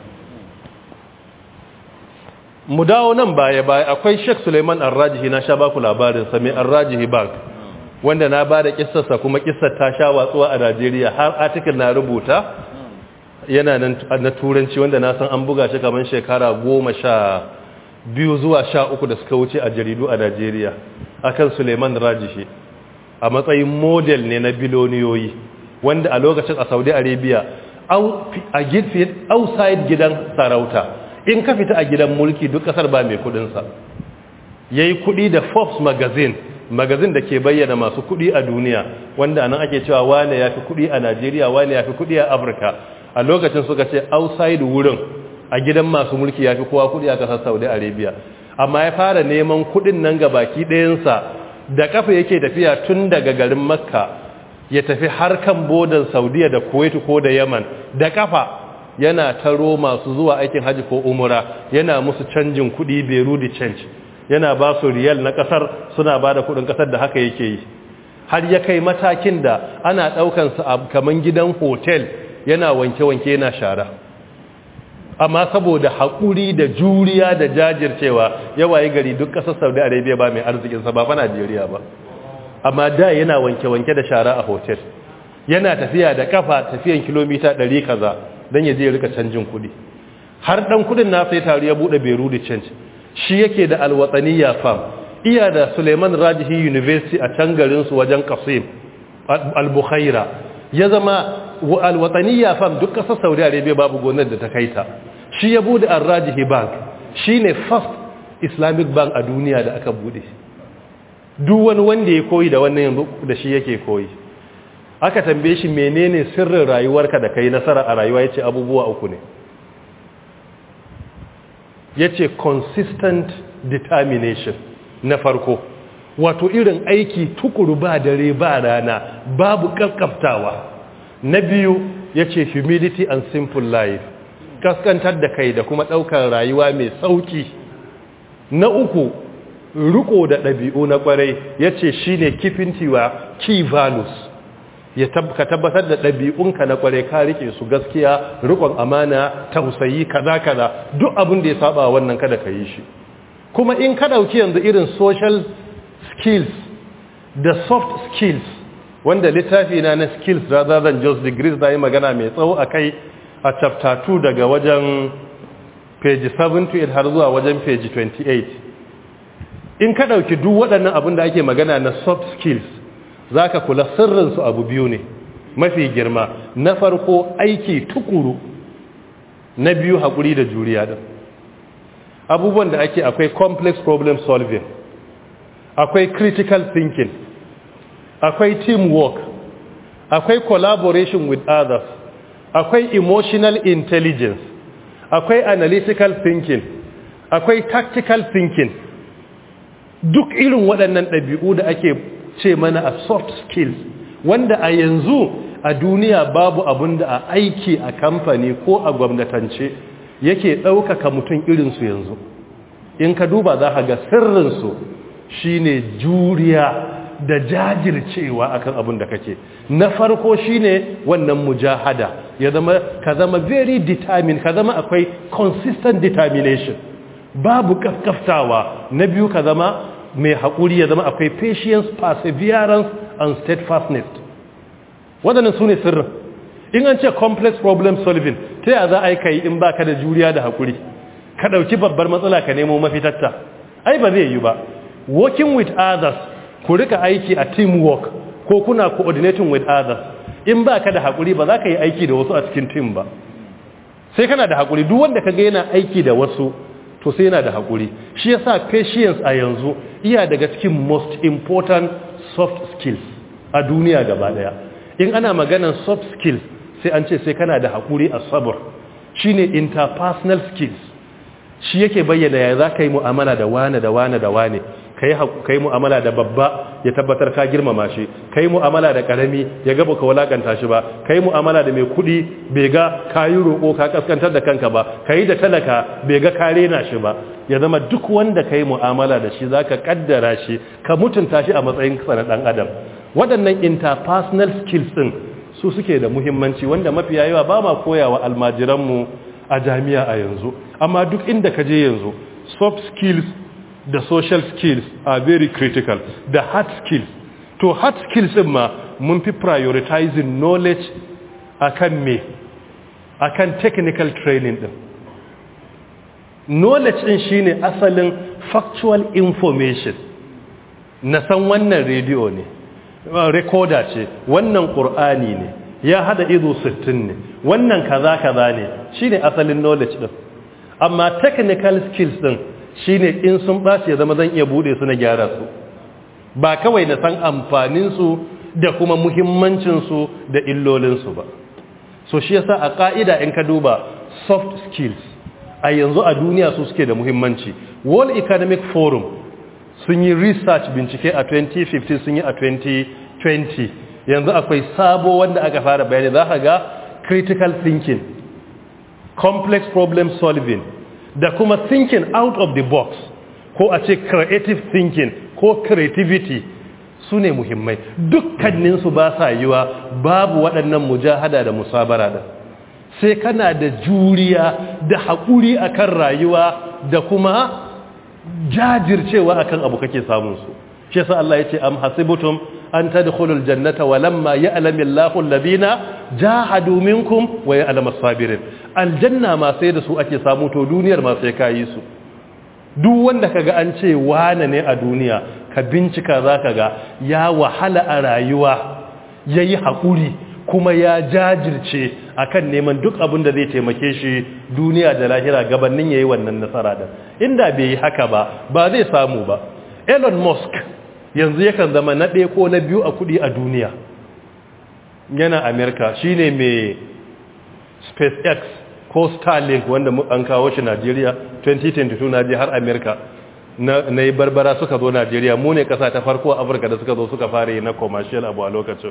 mu dawo nan baya baya akwai Sheikh Suleiman Ar-Rajihi na sha baku labarin sa mai Ar-Rajihi Bank wanda na bada kissarsa kuma kissar ta sha watsuwa a Najeriya har article na rubuta yana nan na turanci wanda na san an buga shi kamar shekara goma sha biyu zuwa sha uku da suka wuce a jaridu a Najeriya akan Suleiman Rajihi a matsayin model ne na biloniyoyi wanda a lokacin a Saudi Arabia a outside gidan sarauta in ka fita a gidan mulki duk kasar ba mai kudinsa yayi kudi da Forbes magazine magazin da ke bayyana masu kudi a duniya wanda anan ake cewa wane ya fi kudi a Najeriya wane ya fi kudi a Afirka a lokacin suka ce outside wurin a gidan masu mulki ya fi kowa kudi a kasar Saudi Arabia amma ya fara neman kudin nan ga baki ɗayansa da kafa yake tafiya tun daga garin Makka ya tafi har kan bodan Saudiya da Kuwait ko da Yaman da kafa yana taro masu zuwa aikin haji ko umura yana musu canjin kudi Beirut change yana ba su riyal na kasar suna ba da kudin kasar da haka yake yi har ya kai matakin da ana daukansa a kaman gidan hotel yana wanke-wanke yana shara amma saboda haƙuri da juriya da jajircewa yawaye gari duk ƙasar saudi arabia ba mai arzikinsa ba fa najeriya ba amma da yana wanke-wanke da shara a hotel yana tafiya da kafa tafiyan kilomita 100 kaza don ya je rika canjin kuɗi har ɗan kuɗin na sai taru ya buɗe beru da canji shi yake da alwatsaniya fam iya da suleiman rajihi university a can garinsu wajen kasim al-bukhaira ya zama alwatsaniya fam duk kasar saudi arabia babu gonar da ta kaita shi ya bude al-rajihi bank shi ne first islamic bank a duniya da aka bude duk wani wanda ya koyi da wannan yanzu da shi yake koyi aka tambaye shi menene sirrin rayuwarka da kai nasara a rayuwa yace abubuwa uku ne ya ce consistent determination na farko wato irin aiki tukuru ba dare ba rana babu kakkaftawa na biyu ya ce humility and simple life kaskantar da kai da kuma ɗaukar rayuwa mai sauki na uku riko da ɗabi'u na ƙwarai ya ce shi ne kifin tiwa key values ya ka tabbatar da ɗabi'unka na ƙwarai ka rike su gaskiya rikon amana tausayi kaza kaza duk abin da ya saba wannan kada ka yi shi kuma in ka ɗauki yanzu irin social skills da soft skills wanda littafi na na skills rather than just degrees da yi magana mai tsawo a kai a chapter 2 daga wajen page 7 to 8 har zuwa wajen page 28 in ka ɗauki duk waɗannan abin da ake magana na soft skills za ka kula sirrinsu abu biyu ne mafi girma na farko aiki tukuru na biyu haƙuri da juriya ɗin abubuwan da ake akwai complex problem solving akwai critical thinking akwai teamwork akwai collaboration with others akwai emotional intelligence akwai analytical thinking akwai tactical thinking duk irin waɗannan ɗabi'u da ake ce mana a soft skills wanda a yanzu a duniya babu abin da a aiki a kamfani ko a gwamnatance yake ɗaukaka mutum irinsu yanzu in ka duba za ka ga sirrinsu shine juriya da jajircewa akan abin da kake na farko shine wannan mujahada ya zama ka zama very determined ka zama akwai consistent determination babu kaskaftawa na biyu ka zama mai haƙuri ya zama akwai patience perseverance and steadfastness waɗannan su ne sirrin in an ce complex problem solving ta yaya za a yi kai in baka da juriya da haƙuri ka ɗauki babbar matsala ka nemo mafitatta ai ba zai yi ba working with others ku rika aiki a teamwork ko kuna coordinating with others in ba ka da haƙuri ba za ka yi aiki da wasu a cikin team ba sai kana da haƙuri duk wanda ka ga yana aiki da wasu to sai yana da haƙuri shi yasa patience a yanzu iya daga cikin most important soft skills a duniya gaba daya in ana maganan soft skills sai an ce sai kana da haƙuri a sabur shine interpersonal skills shi yake bayyana ya za ka yi mu'amala da wane da wane da wane ka yi mu'amala da babba ya tabbatar ka girmama shi ka yi mu'amala da karami ya gaba ka walakanta shi ba ka yi mu'amala da mai kudi bai ga ka yi roƙo ka kaskantar da kanka ba ka yi da talaka bai ga ka rena shi ba ya zama duk wanda ka yi mu'amala da shi za ka kaddara shi ka mutunta shi a matsayin na ɗan adam waɗannan interpersonal skills ɗin su suke da muhimmanci wanda mafiya yawa ba ma koyawa almajiranmu a jami'a a yanzu amma duk inda ka je yanzu soft skills da social skills are very critical da hard skills to hard skills din ma mun fi prioritizing knowledge akan me akan technical training din knowledge din shine asalin factual information na san wannan radio ne recorder ce wannan qur'ani ne ya hada izo 60 ne wannan kaza kaza ne shine asalin knowledge din amma technical skills din shine in sun ɓaci ya zama zan iya bude su na gyara su ba kawai na san amfaninsu da kuma muhimmancinsu da illolinsu ba so shi yasa a ƙa'ida in ka duba soft skills a yanzu a duniya su suke da muhimmanci world economic forum sun yi research bincike a 2015 sun yi a 2020 yanzu akwai sabo wanda aka fara bayani za ka ga critical thinking complex problem solving da kuma thinking out of the box ko a ce creative thinking ko creativity su ne muhimmai dukkaninsu ba sa yiwa babu waɗannan mujahada da musabara da sai kana da juriya da haƙuri akan rayuwa da kuma jajircewa akan abu kake samun su shi yasa Allah yace am hasibutum an tadkhulul jannata walamma ya'lamu Allahu alladhina jahadu minkum wa ya'lamu as-sabirin aljanna ma sai da su ake samu to duniyar ma sai kayi su duk wanda kaga an ce wane ne a duniya ka bincika zaka ga ya wahala a rayuwa yayi hakuri kuma ya jajirce akan neman duk abin da zai taimake shi duniya da lahira gabanin yayi wannan nasara da inda bai yi haka ba ba zai samu ba Elon Musk yanzu yakan zama na ɗaya ko na biyu a kuɗi a duniya yana Amerika shine mai SpaceX ko Starlink wanda an kawo shi Najeriya 2022 na je har Amerika na yi barbara suka zo Najeriya mu ne ƙasa ta farko a Afirka da suka zo suka fara yi na commercial abu a lokacin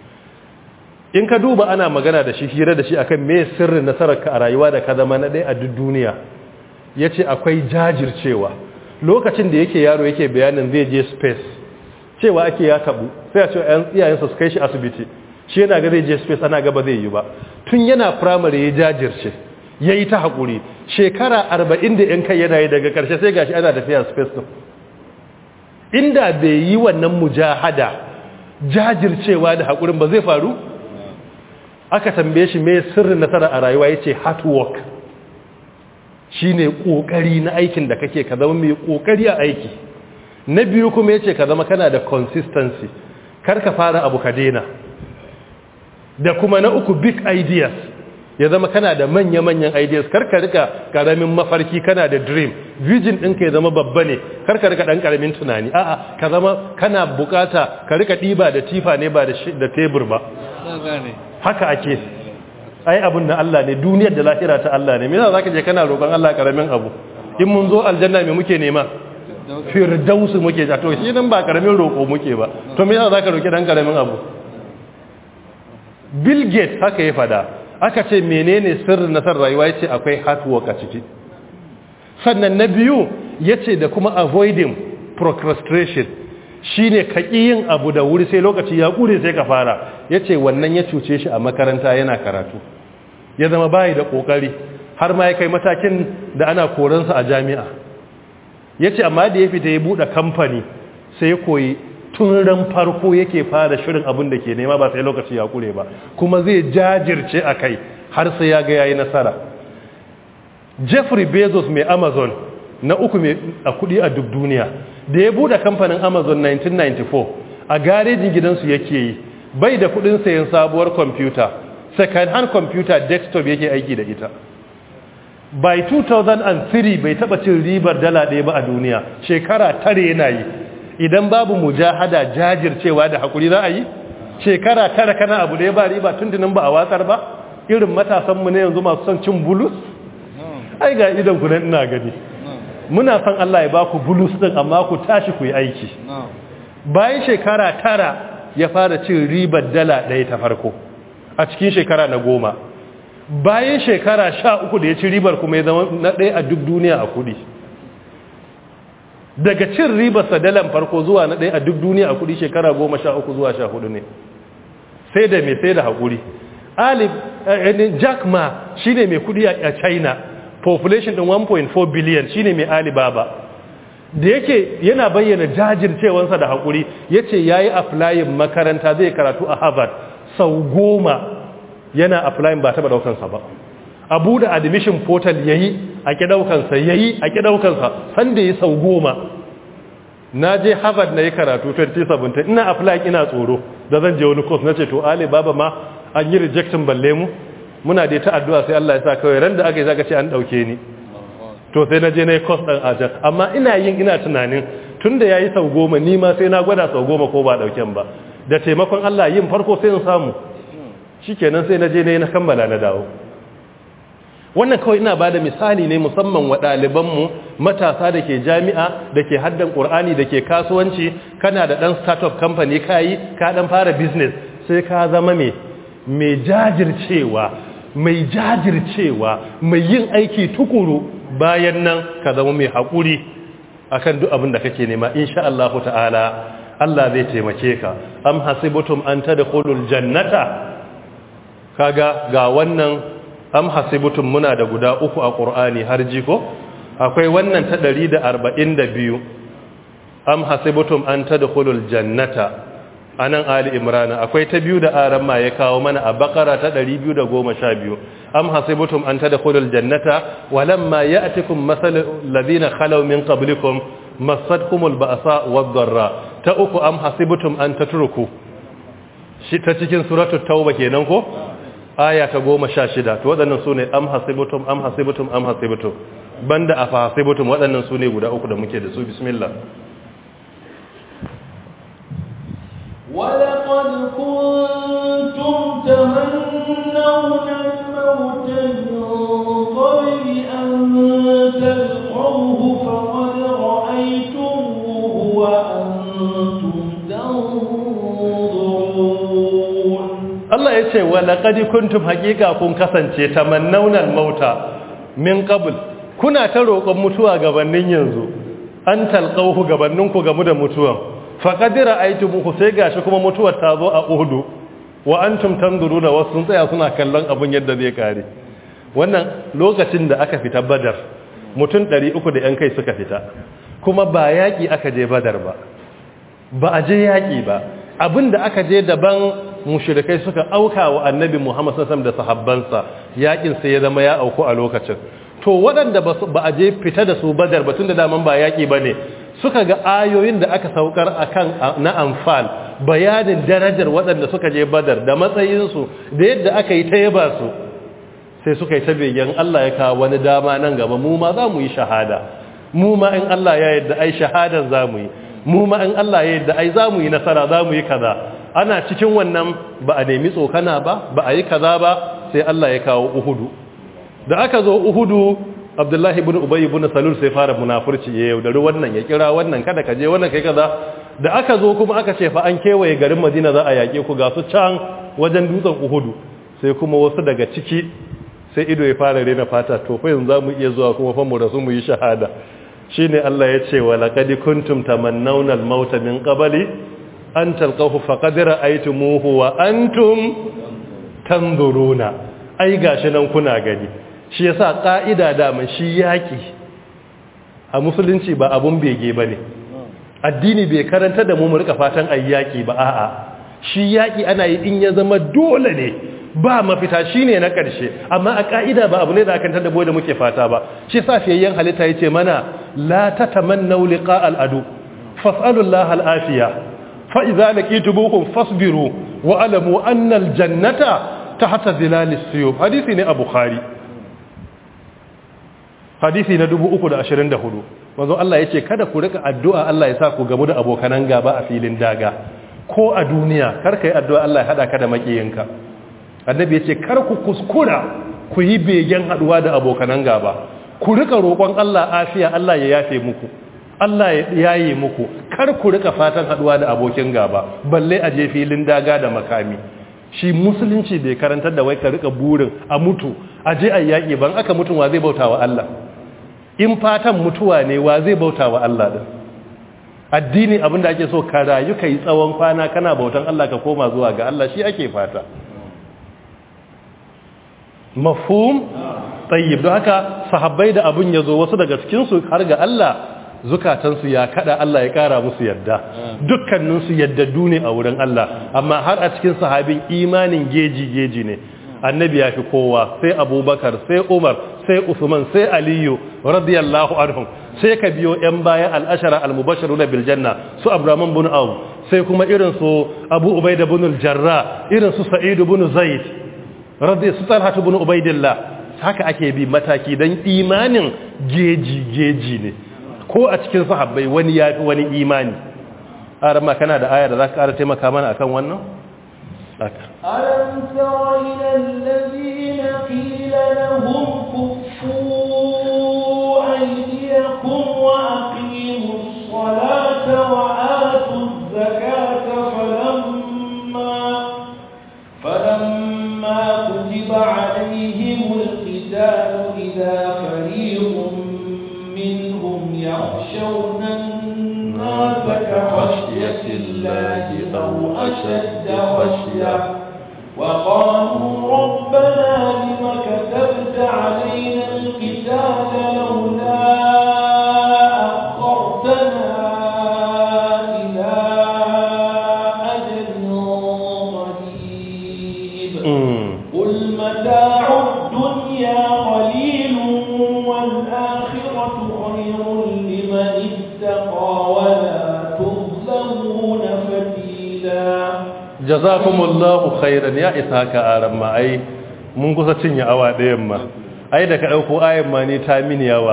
in ka duba ana magana da shi hira da shi akan me sirrin nasararka a rayuwa da ka zama na ɗaya a duk duniya ya ce akwai jajircewa lokacin da yake yaro yake bayanin zai je space cewa ake ya tabu sai a ce iyayensa su kai shi asibiti shi yana ga zai je space ana gaba zai yi ba tun yana primary ya jajirce ya yi ta haƙuri shekara arba'in da yan kai yana yi daga ƙarshe sai gashi ana tafiya space ɗin inda bai yi wannan mujahada jajircewa da haƙurin ba zai faru aka tambaye shi mai sirrin nasara a rayuwa ya ce hard work shi ne ƙoƙari na aikin da kake ka zama mai ƙoƙari a aiki na biyu kuma ya ce ka zama kana da consistency kar ka fara abu ka daina da kuma na uku big ideas ya zama kana da manya-manyan ideas kar ka rika karamin mafarki kana da dream vision ɗinka ya zama babba ne kar ka rika ɗan karamin tunani a'a ka zama kana bukata ka rika ɗiba da tifa ne ba da tebur ba haka ake ai abin da Allah ne duniyar da lahira ta Allah ne me yasa zaka je kana roƙon Allah karamin abu in mun zo aljanna me muke nema firdausu muke ja to shi nan ba karamin roƙo muke ba to me yasa zaka roƙi dan karamin abu Bill Gates haka ya fada aka ce menene sirrin nasar rayuwa yace akwai hard work a ciki sannan na biyu yace da kuma avoiding procrastination shine ka yin abu da wuri sai lokaci ya kure sai ka fara yace wannan ya cuce shi a makaranta yana karatu ya zama bayi da kokari har ma ya kai matakin da ana koransa a jami'a yace amma da ya fita ya bude kamfani sai ya koyi tun ran farko yake fara shirin abin da ke nema ba sai lokaci ya kure ba kuma zai jajirce a kai har sai ya ga yayi nasara Jeffrey Bezos mai Amazon na uku mai a kudi a duk duniya da ya bude kamfanin Amazon 1994 a garejin gidansu yake yi bai da kudin sayan sabuwar kwamfuta second hand computer desktop yake aiki da ita by 2003 bai taba cin ribar dala ɗaya ba a duniya shekara tare yana yi idan babu mujahada jajircewa da hakuri za a yi shekara tara kana abu da ya ba riba tuntunin ba a watsar ba irin matasanmu ne yanzu masu son cin bulus ai ga idan ku nan ina gani muna son Allah ya ba ku bulus din amma ku tashi ku yi aiki bayan shekara tara ya fara cin ribar dala ɗaya ta farko a cikin shekara na goma bayan shekara sha uku da ya ci ribar kuma ya zama na ɗaya a duk duniya a kuɗi daga cin ribar sadalan farko zuwa na ɗaya a duk duniya a kuɗi shekara goma sha uku zuwa sha hudu ne sai da mai sai da haƙuri alif jack ma shi ne mai kuɗi a china population ɗin 1.4 billion shi ne mai alibaba da yake yana bayyana jajircewansa da haƙuri ya ce ya yi aflayin makaranta zai karatu a harvard sau goma yana aflayin ba taɓa ɗaukansa ba abu da admission portal ya yi a ƙi ɗaukansa ya yi a ƙi ɗaukansa sanda yi sau goma na je harvard na yi karatu 2017 ina aflayin ina tsoro da zan je wani course na ce to ali baba ma an yi rejection balle mu muna da ta addu'a sai Allah ya sa kawai ran da aka yi zaka ce an ɗauke ni to sai na je na yi course ɗin a can amma ina yin ina tunanin tun da ya yi sau goma ni ma sai na gwada sau goma ko ba ɗauken ba da taimakon Allah yin farko sai in samu shi kenan sai na je na yi na kammala na dawo wannan kawai ina ba da misali ne musamman wa ɗalibanmu matasa da ke jami'a da ke haddan ƙur'ani da ke kasuwanci kana da ɗan startup company ka yi ka ɗan fara business sai ka zama mai mai jajircewa mai jajircewa mai yin aiki tukuru bayan nan ka zama mai haƙuri akan duk abin da kake nema insha Allah ta'ala Allah zai taimake ka am hasibutum an tadkhulul jannata kaga ga wannan am hasibutum muna da guda uku a Qur'ani har jiko akwai wannan ta 142 am hasibutum an tadkhulul jannata anan ali imran akwai ta biyu da aran ma ya kawo mana a bakara ta 212 am hasibutum an tadkhulul jannata walamma ya'tikum masalul ladina khalaw min qablikum masadkumul ba'sa wad-dharra ta uku am hasibutum an tatruku shi ta cikin suratul tauba kenan ko aya ta 16 to waɗannan sune am hasibutum am hasibutum am hasibutum banda afa hasibutum waɗannan sune guda uku da muke da su bismillah ولقد كنتم تمنون الموت من قبل أن تلقوه فقد رأيتموه وأنتم تنظرون Allah ya ce wa laqad kuntum haqiqa kun kasance tamannawna al-mauta min qabl kuna ta roƙon mutuwa gabanin yanzu an talqahu gabaninku gamu da mutuwan faqadira aitumuhu sai gashi kuma mutuwar ta zo a uhudu wa antum tanzuruna wasu sun tsaya suna kallon abun yadda zai kare wannan lokacin da aka fita badar mutum 300 da yan kai suka fita kuma ba yaki aka je badar ba ba a je yaki ba abinda aka je daban mushrikai suka auka wa annabi Muhammad sallallahu da sahabbansa yakin sai ya zama ya auku a lokacin to waɗanda ba a je fita da su badar ba tunda daman ba yaki bane suka ga ayoyin da aka saukar akan na anfal bayanin darajar waɗanda suka je badar da matsayinsu da yadda aka yi ta yaba su sai suka yi ta begen Allah ya kawo wani dama nan gaba mu ma za mu yi shahada mu ma in Allah ya yadda ai shahadar za mu yi mu ma in Allah ya yadda ai za mu yi nasara za mu yi kaza ana cikin wannan ba a nemi tsokana ba ba a yi kaza ba sai Allah ya kawo uhudu da aka zo uhudu abdullahi ibn ubay ibn salul sai fara munafurci ya yaudari wannan ya kira wannan kada ka je wannan kai kaza da aka zo kuma aka ce fa an kewaye garin madina za a yaƙe ku ga su can wajen dutsen uhudu sai kuma wasu daga ciki sai ido ya fara rena fata to fa yanzu zamu iya zuwa kuma fa mu rasu mu yi shahada shine Allah ya ce wa laqad kuntum tamannawna al-mauta min qabli an talqahu faqad ra'aytumuhu wa antum tanzuruna ai gashi nan kuna gani shi yasa ka'ida da man shi yaki a musulunci ba abun bege bane addini bai karanta da mu mu rika fatan ayyaki ba a'a shi yaki ana yi in ya zama dole ne ba mafita shine na karshe amma a ka'ida ba abu ne da akan tada da muke fata ba shi safiyayyen halitta yace mana la tatamannu liqa al-adu fas'alu Allah al-afiya fa idza laqitubuhum fasbiru wa alamu anna al-jannata tahta zilal as-suyub hadisi ne a bukhari hadisi na 324 manzo Allah yace kada ku rika addu'a Allah ya sa ku gamu da abokanan gaba a filin daga ko a duniya kar kai addu'a Allah ya hada ka da makiyinka annabi yace kar ku kuskura ku yi begen haduwa da abokanan gaba ku rika roƙon Allah afiya Allah ya yafe muku Allah ya yaye muku kar ku rika fatan haduwa da abokin gaba balle a je filin daga da makami shi musulunci bai karantar da wai ka rika burin a mutu a je a yaƙi ban aka mutum wa zai bauta wa Allah in fatan mutuwa ne wa zai bauta wa Allah din addini abinda ake so ka rayu kai tsawon kwana kana bautan Allah ka koma zuwa ga Allah shi ake fata mafhum tayyib don haka sahabbai da abin yazo wasu daga cikin su har ga Allah zukatansu ya kada Allah ya kara musu yadda dukkaninsu yaddadu ne a wurin Allah amma har a cikin sahabin imanin geji geji ne annabi ya fi kowa sai abubakar sai umar sai usman sai aliyu radiyallahu anhum sai ka biyo yan baya al'ashara al-mubashiruna bil janna su abraman bin aw sai kuma irin su abu ubaida bin al-jarra irin su sa'id bin zaid radi su talha bin ubaidillah haka ake bi mataki dan imanin geji geji ne ko a cikin sahabbai wani ya fi wani imani arama kana da aya da za ka ƙara taimaka mana akan wannan ألم تر إلى الذين قيل لهم كفوا أيديكم وأقيموا الصلاة وآتوا الزكاة فلما فلما كتب عليهم القتال إذا فريق منهم يخشون الناس كخشية الله أو أشد خشية وقالوا ربنا لم كتبت علينا القتال لولا أخرتنا إلى أجل قريب قل متاع الدنيا قليل والآخرة خير لمن اتقى ولا تظلمون فتيلا jazakumullahu khairan ya isa ka aran ma ai mun kusa cinye awa ɗayan ma ai da ka ɗauko ayan ma ne ta mini yawa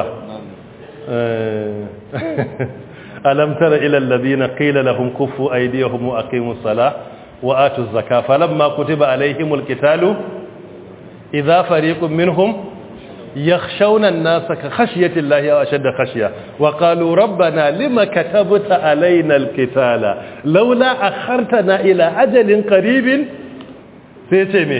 alam tara ila alladhina qila lahum kuffu aydiyahum wa aqimus salah wa atuz zakah falamma kutiba alaihimul qitalu idha fariqun minhum يخشون الناس كخشية الله أو أشد خشية وقالوا ربنا لما كتبت علينا القتال لولا أخرتنا إلى أجل قريب سيتمي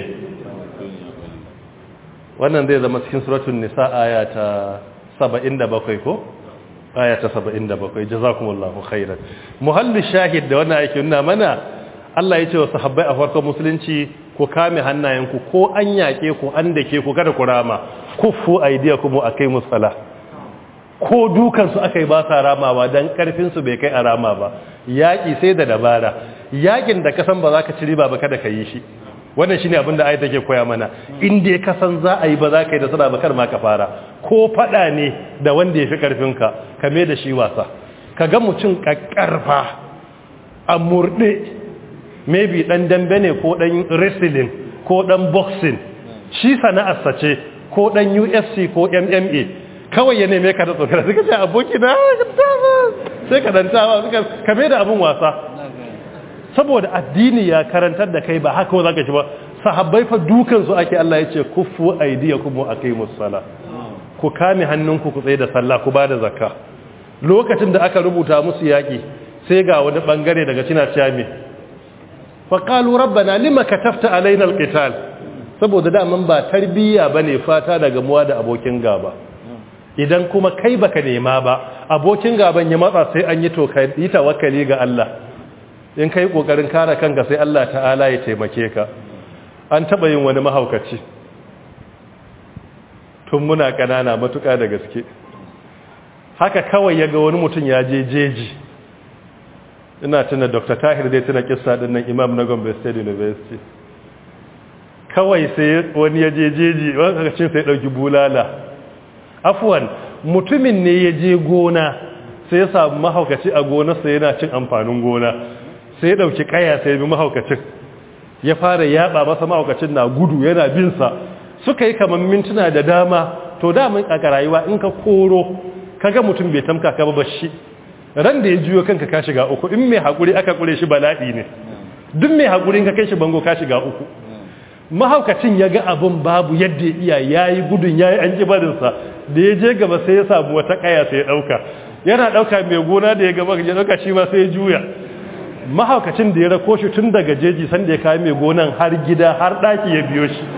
wannan zai zama cikin suratul nisa aya ta 77 ko aya ta 77 jazakumullahu khairan muhallu shahid da wannan yake nuna mana Allah ya ce wa sahabbai a farkon musulunci ku kame hannayenku ko an yake ku an dake ku kada ku rama kuffu aydiyakum wa aqimus salah ko dukan su akai ba sa ramawa dan karfin su bai kai a rama ba yaki sai da dabara yakin da kasan ba za ka ci riba ba kada ka yi shi wannan shine abin da ayat take koya mana in dai ka san za a yi ba za ka yi da sada ba kar ma ka fara ko fada ne da wanda ya fi karfinka ka mai da shi wasa ka ga mutum kakkarfa a murɗe maybe ɗan dambe ne ko ɗan wrestling ko ɗan boxing shi sana'arsa ce ko ɗan ufc ko mma kawai ya neme ka da tsokara suka ce aboki na sai ka dantawa suka kame da abin wasa saboda addini ya karantar da kai ba haka za ka shi ba sahabbai fa dukansu ake Allah ya ce kuffu aidiyakum wa aqimus sala ku kame hannunku ku tsaye da sallah ku bada zakka lokacin da aka rubuta musu yaki sai ga wani bangare daga cina ciyami fa qalu rabbana lima katafta alaina alqital saboda daman ba tarbiyya bane fata daga muwa da abokin gaba idan kuma kai baka nema ba abokin gaban ya matsa sai an yi to kai yi tawakkali ga Allah in kai kokarin kare kanka sai Allah ta'ala ya taimake ka an taba yin wani mahaukaci tun muna kanana matuka da gaske haka kawai ya ga wani mutum ya je jeji ina tuna dr tahir dai tuna kissa din nan imam na gombe state university kawai sai wani ya je jeji wani kakacin sai dauki bulala afuwan mutumin ne ya je gona sai ya samu mahaukaci a gonarsa yana cin amfanin gona sai ya dauki kaya sai ya bi mahaukacin ya fara yaba masa mahaukacin na gudu yana binsa suka yi kamar mintuna da dama to damun a rayuwa in ka koro kaga mutum bai tamka ka ba shi ran da ya juyo kanka ka shiga uku in mai hakuri aka kure shi bala'i ne duk mai hakuri ka kai shi bango ka shiga uku mahaukacin ya ga abin babu yadda iya yayi gudun yayi an kibarinsa da ya je gaba sai ya samu wata kaya sai ya dauka yana dauka mai gona da ya gaba ya dauka shi ma sai ya juya mahaukacin da ya rako shi tun daga jeji sanda ya kawo mai gonan har gida har daki ya biyo shi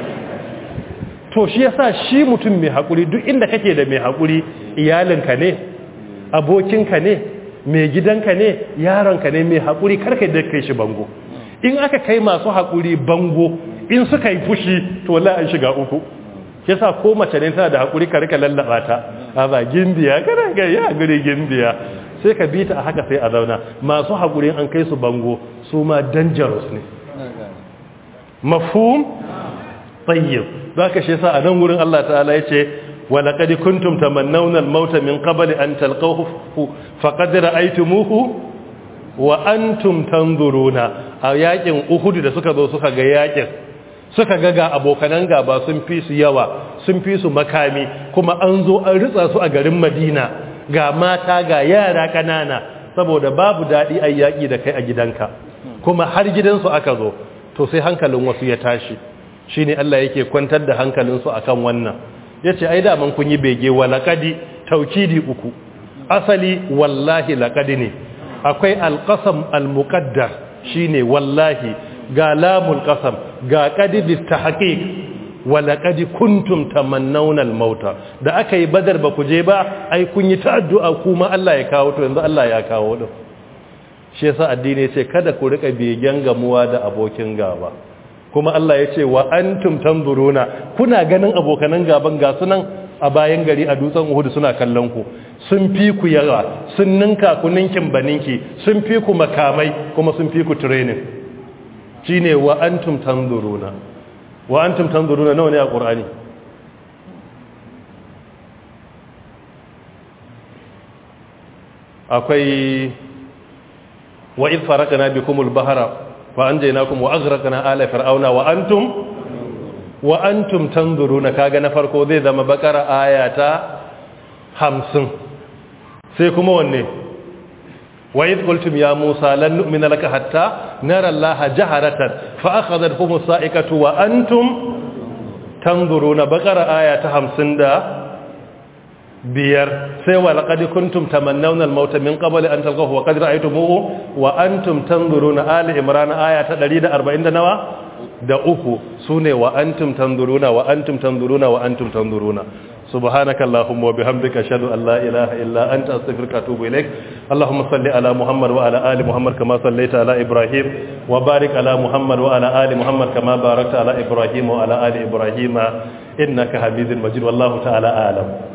to shi yasa shi mutum mai haƙuri duk inda kake da mai haƙuri iyalinka ne abokinka ne mai gidanka ne yaronka ne mai haƙuri karka da kai shi bango in aka kai masu haƙuri bango in suka yi fushi to wallahi an shiga uku yasa ko mace ne tana da haƙuri ka rika lallaba ta a ba gimbiya kana ga ya gure gimbiya sai ka bi ta a haka sai a zauna masu haƙuri an kai su bango su ma dangerous ne mafhum tayyib zaka shi yasa a nan wurin Allah ta'ala yace wa laqad kuntum tamannawna al-maut min qabli an talqahu faqad ra'aytumuhu wa antum tanzuruna a yakin Uhud da suka zo suka ga yakin suka ga ga abokanan gaba sun fi su yawa sun fi su makami kuma an zo an ritsa su a garin Madina ga mata ga yara kanana saboda babu dadi ayyaki da kai a gidanka kuma har gidansu aka zo to sai hankalin wasu ya tashi shi ne Allah yake kwantar da hankalinsu a kan wannan ya ce ai daman kun yi bege wa laƙadi taukidi uku asali wallahi laƙadi ne akwai alƙasam almuƙaddar shi ne wallahi ga lamun ƙasam ga ƙadidi ta haƙiƙ wa laƙadi kuntum tamannaunan mauta da aka yi badar ba ku je ba ai kun yi ta addu'a kuma Allah ya kawo to yanzu Allah ya kawo ɗin shi yasa addini ce kada ku riƙa begen gamuwa da abokin gaba kuma Allah ya ce wa antum tanzuruna kuna ganin abokanan gaban ga sunan a bayan gari a dutsen Uhud suna kallon ku sun fi ku yawa sun ninka ku ninkin baninki sun fi ku makamai kuma sun fi ku training shine wa antum tanzuruna wa antum tanzuruna nawa ne a Qur'ani akwai wa idh faraqna bikumul bahra وأنجيناكم وأغرقنا آل فرعون وأنتم وأنتم تنظرون كاغا نفرقو ذي ذا مبكر آيات همسن سيكم وني وإذ قلتم يا موسى لن نؤمن لك حتى نرى الله جهرة فأخذتهم الصائقة وأنتم تنظرون بقر آيات همسن دا biyar sai wa laqad kuntum tamannawna al-maut min qabl an talqahu wa qad ra'aytumuhu wa antum tanzuruna ali imran aya ta 140 da nawa da uku sune wa antum tanzuruna wa antum tanzuruna wa antum tanzuruna سبحانك اللهم وبحمدك أشهد أن لا إله إلا أنت أستغفرك وأتوب إليك اللهم صل على محمد وعلى آل محمد كما صليت على إبراهيم وبارك على محمد وعلى آل محمد كما باركت على إبراهيم وعلى آل إبراهيم إنك حميد مجيد والله تعالى أعلم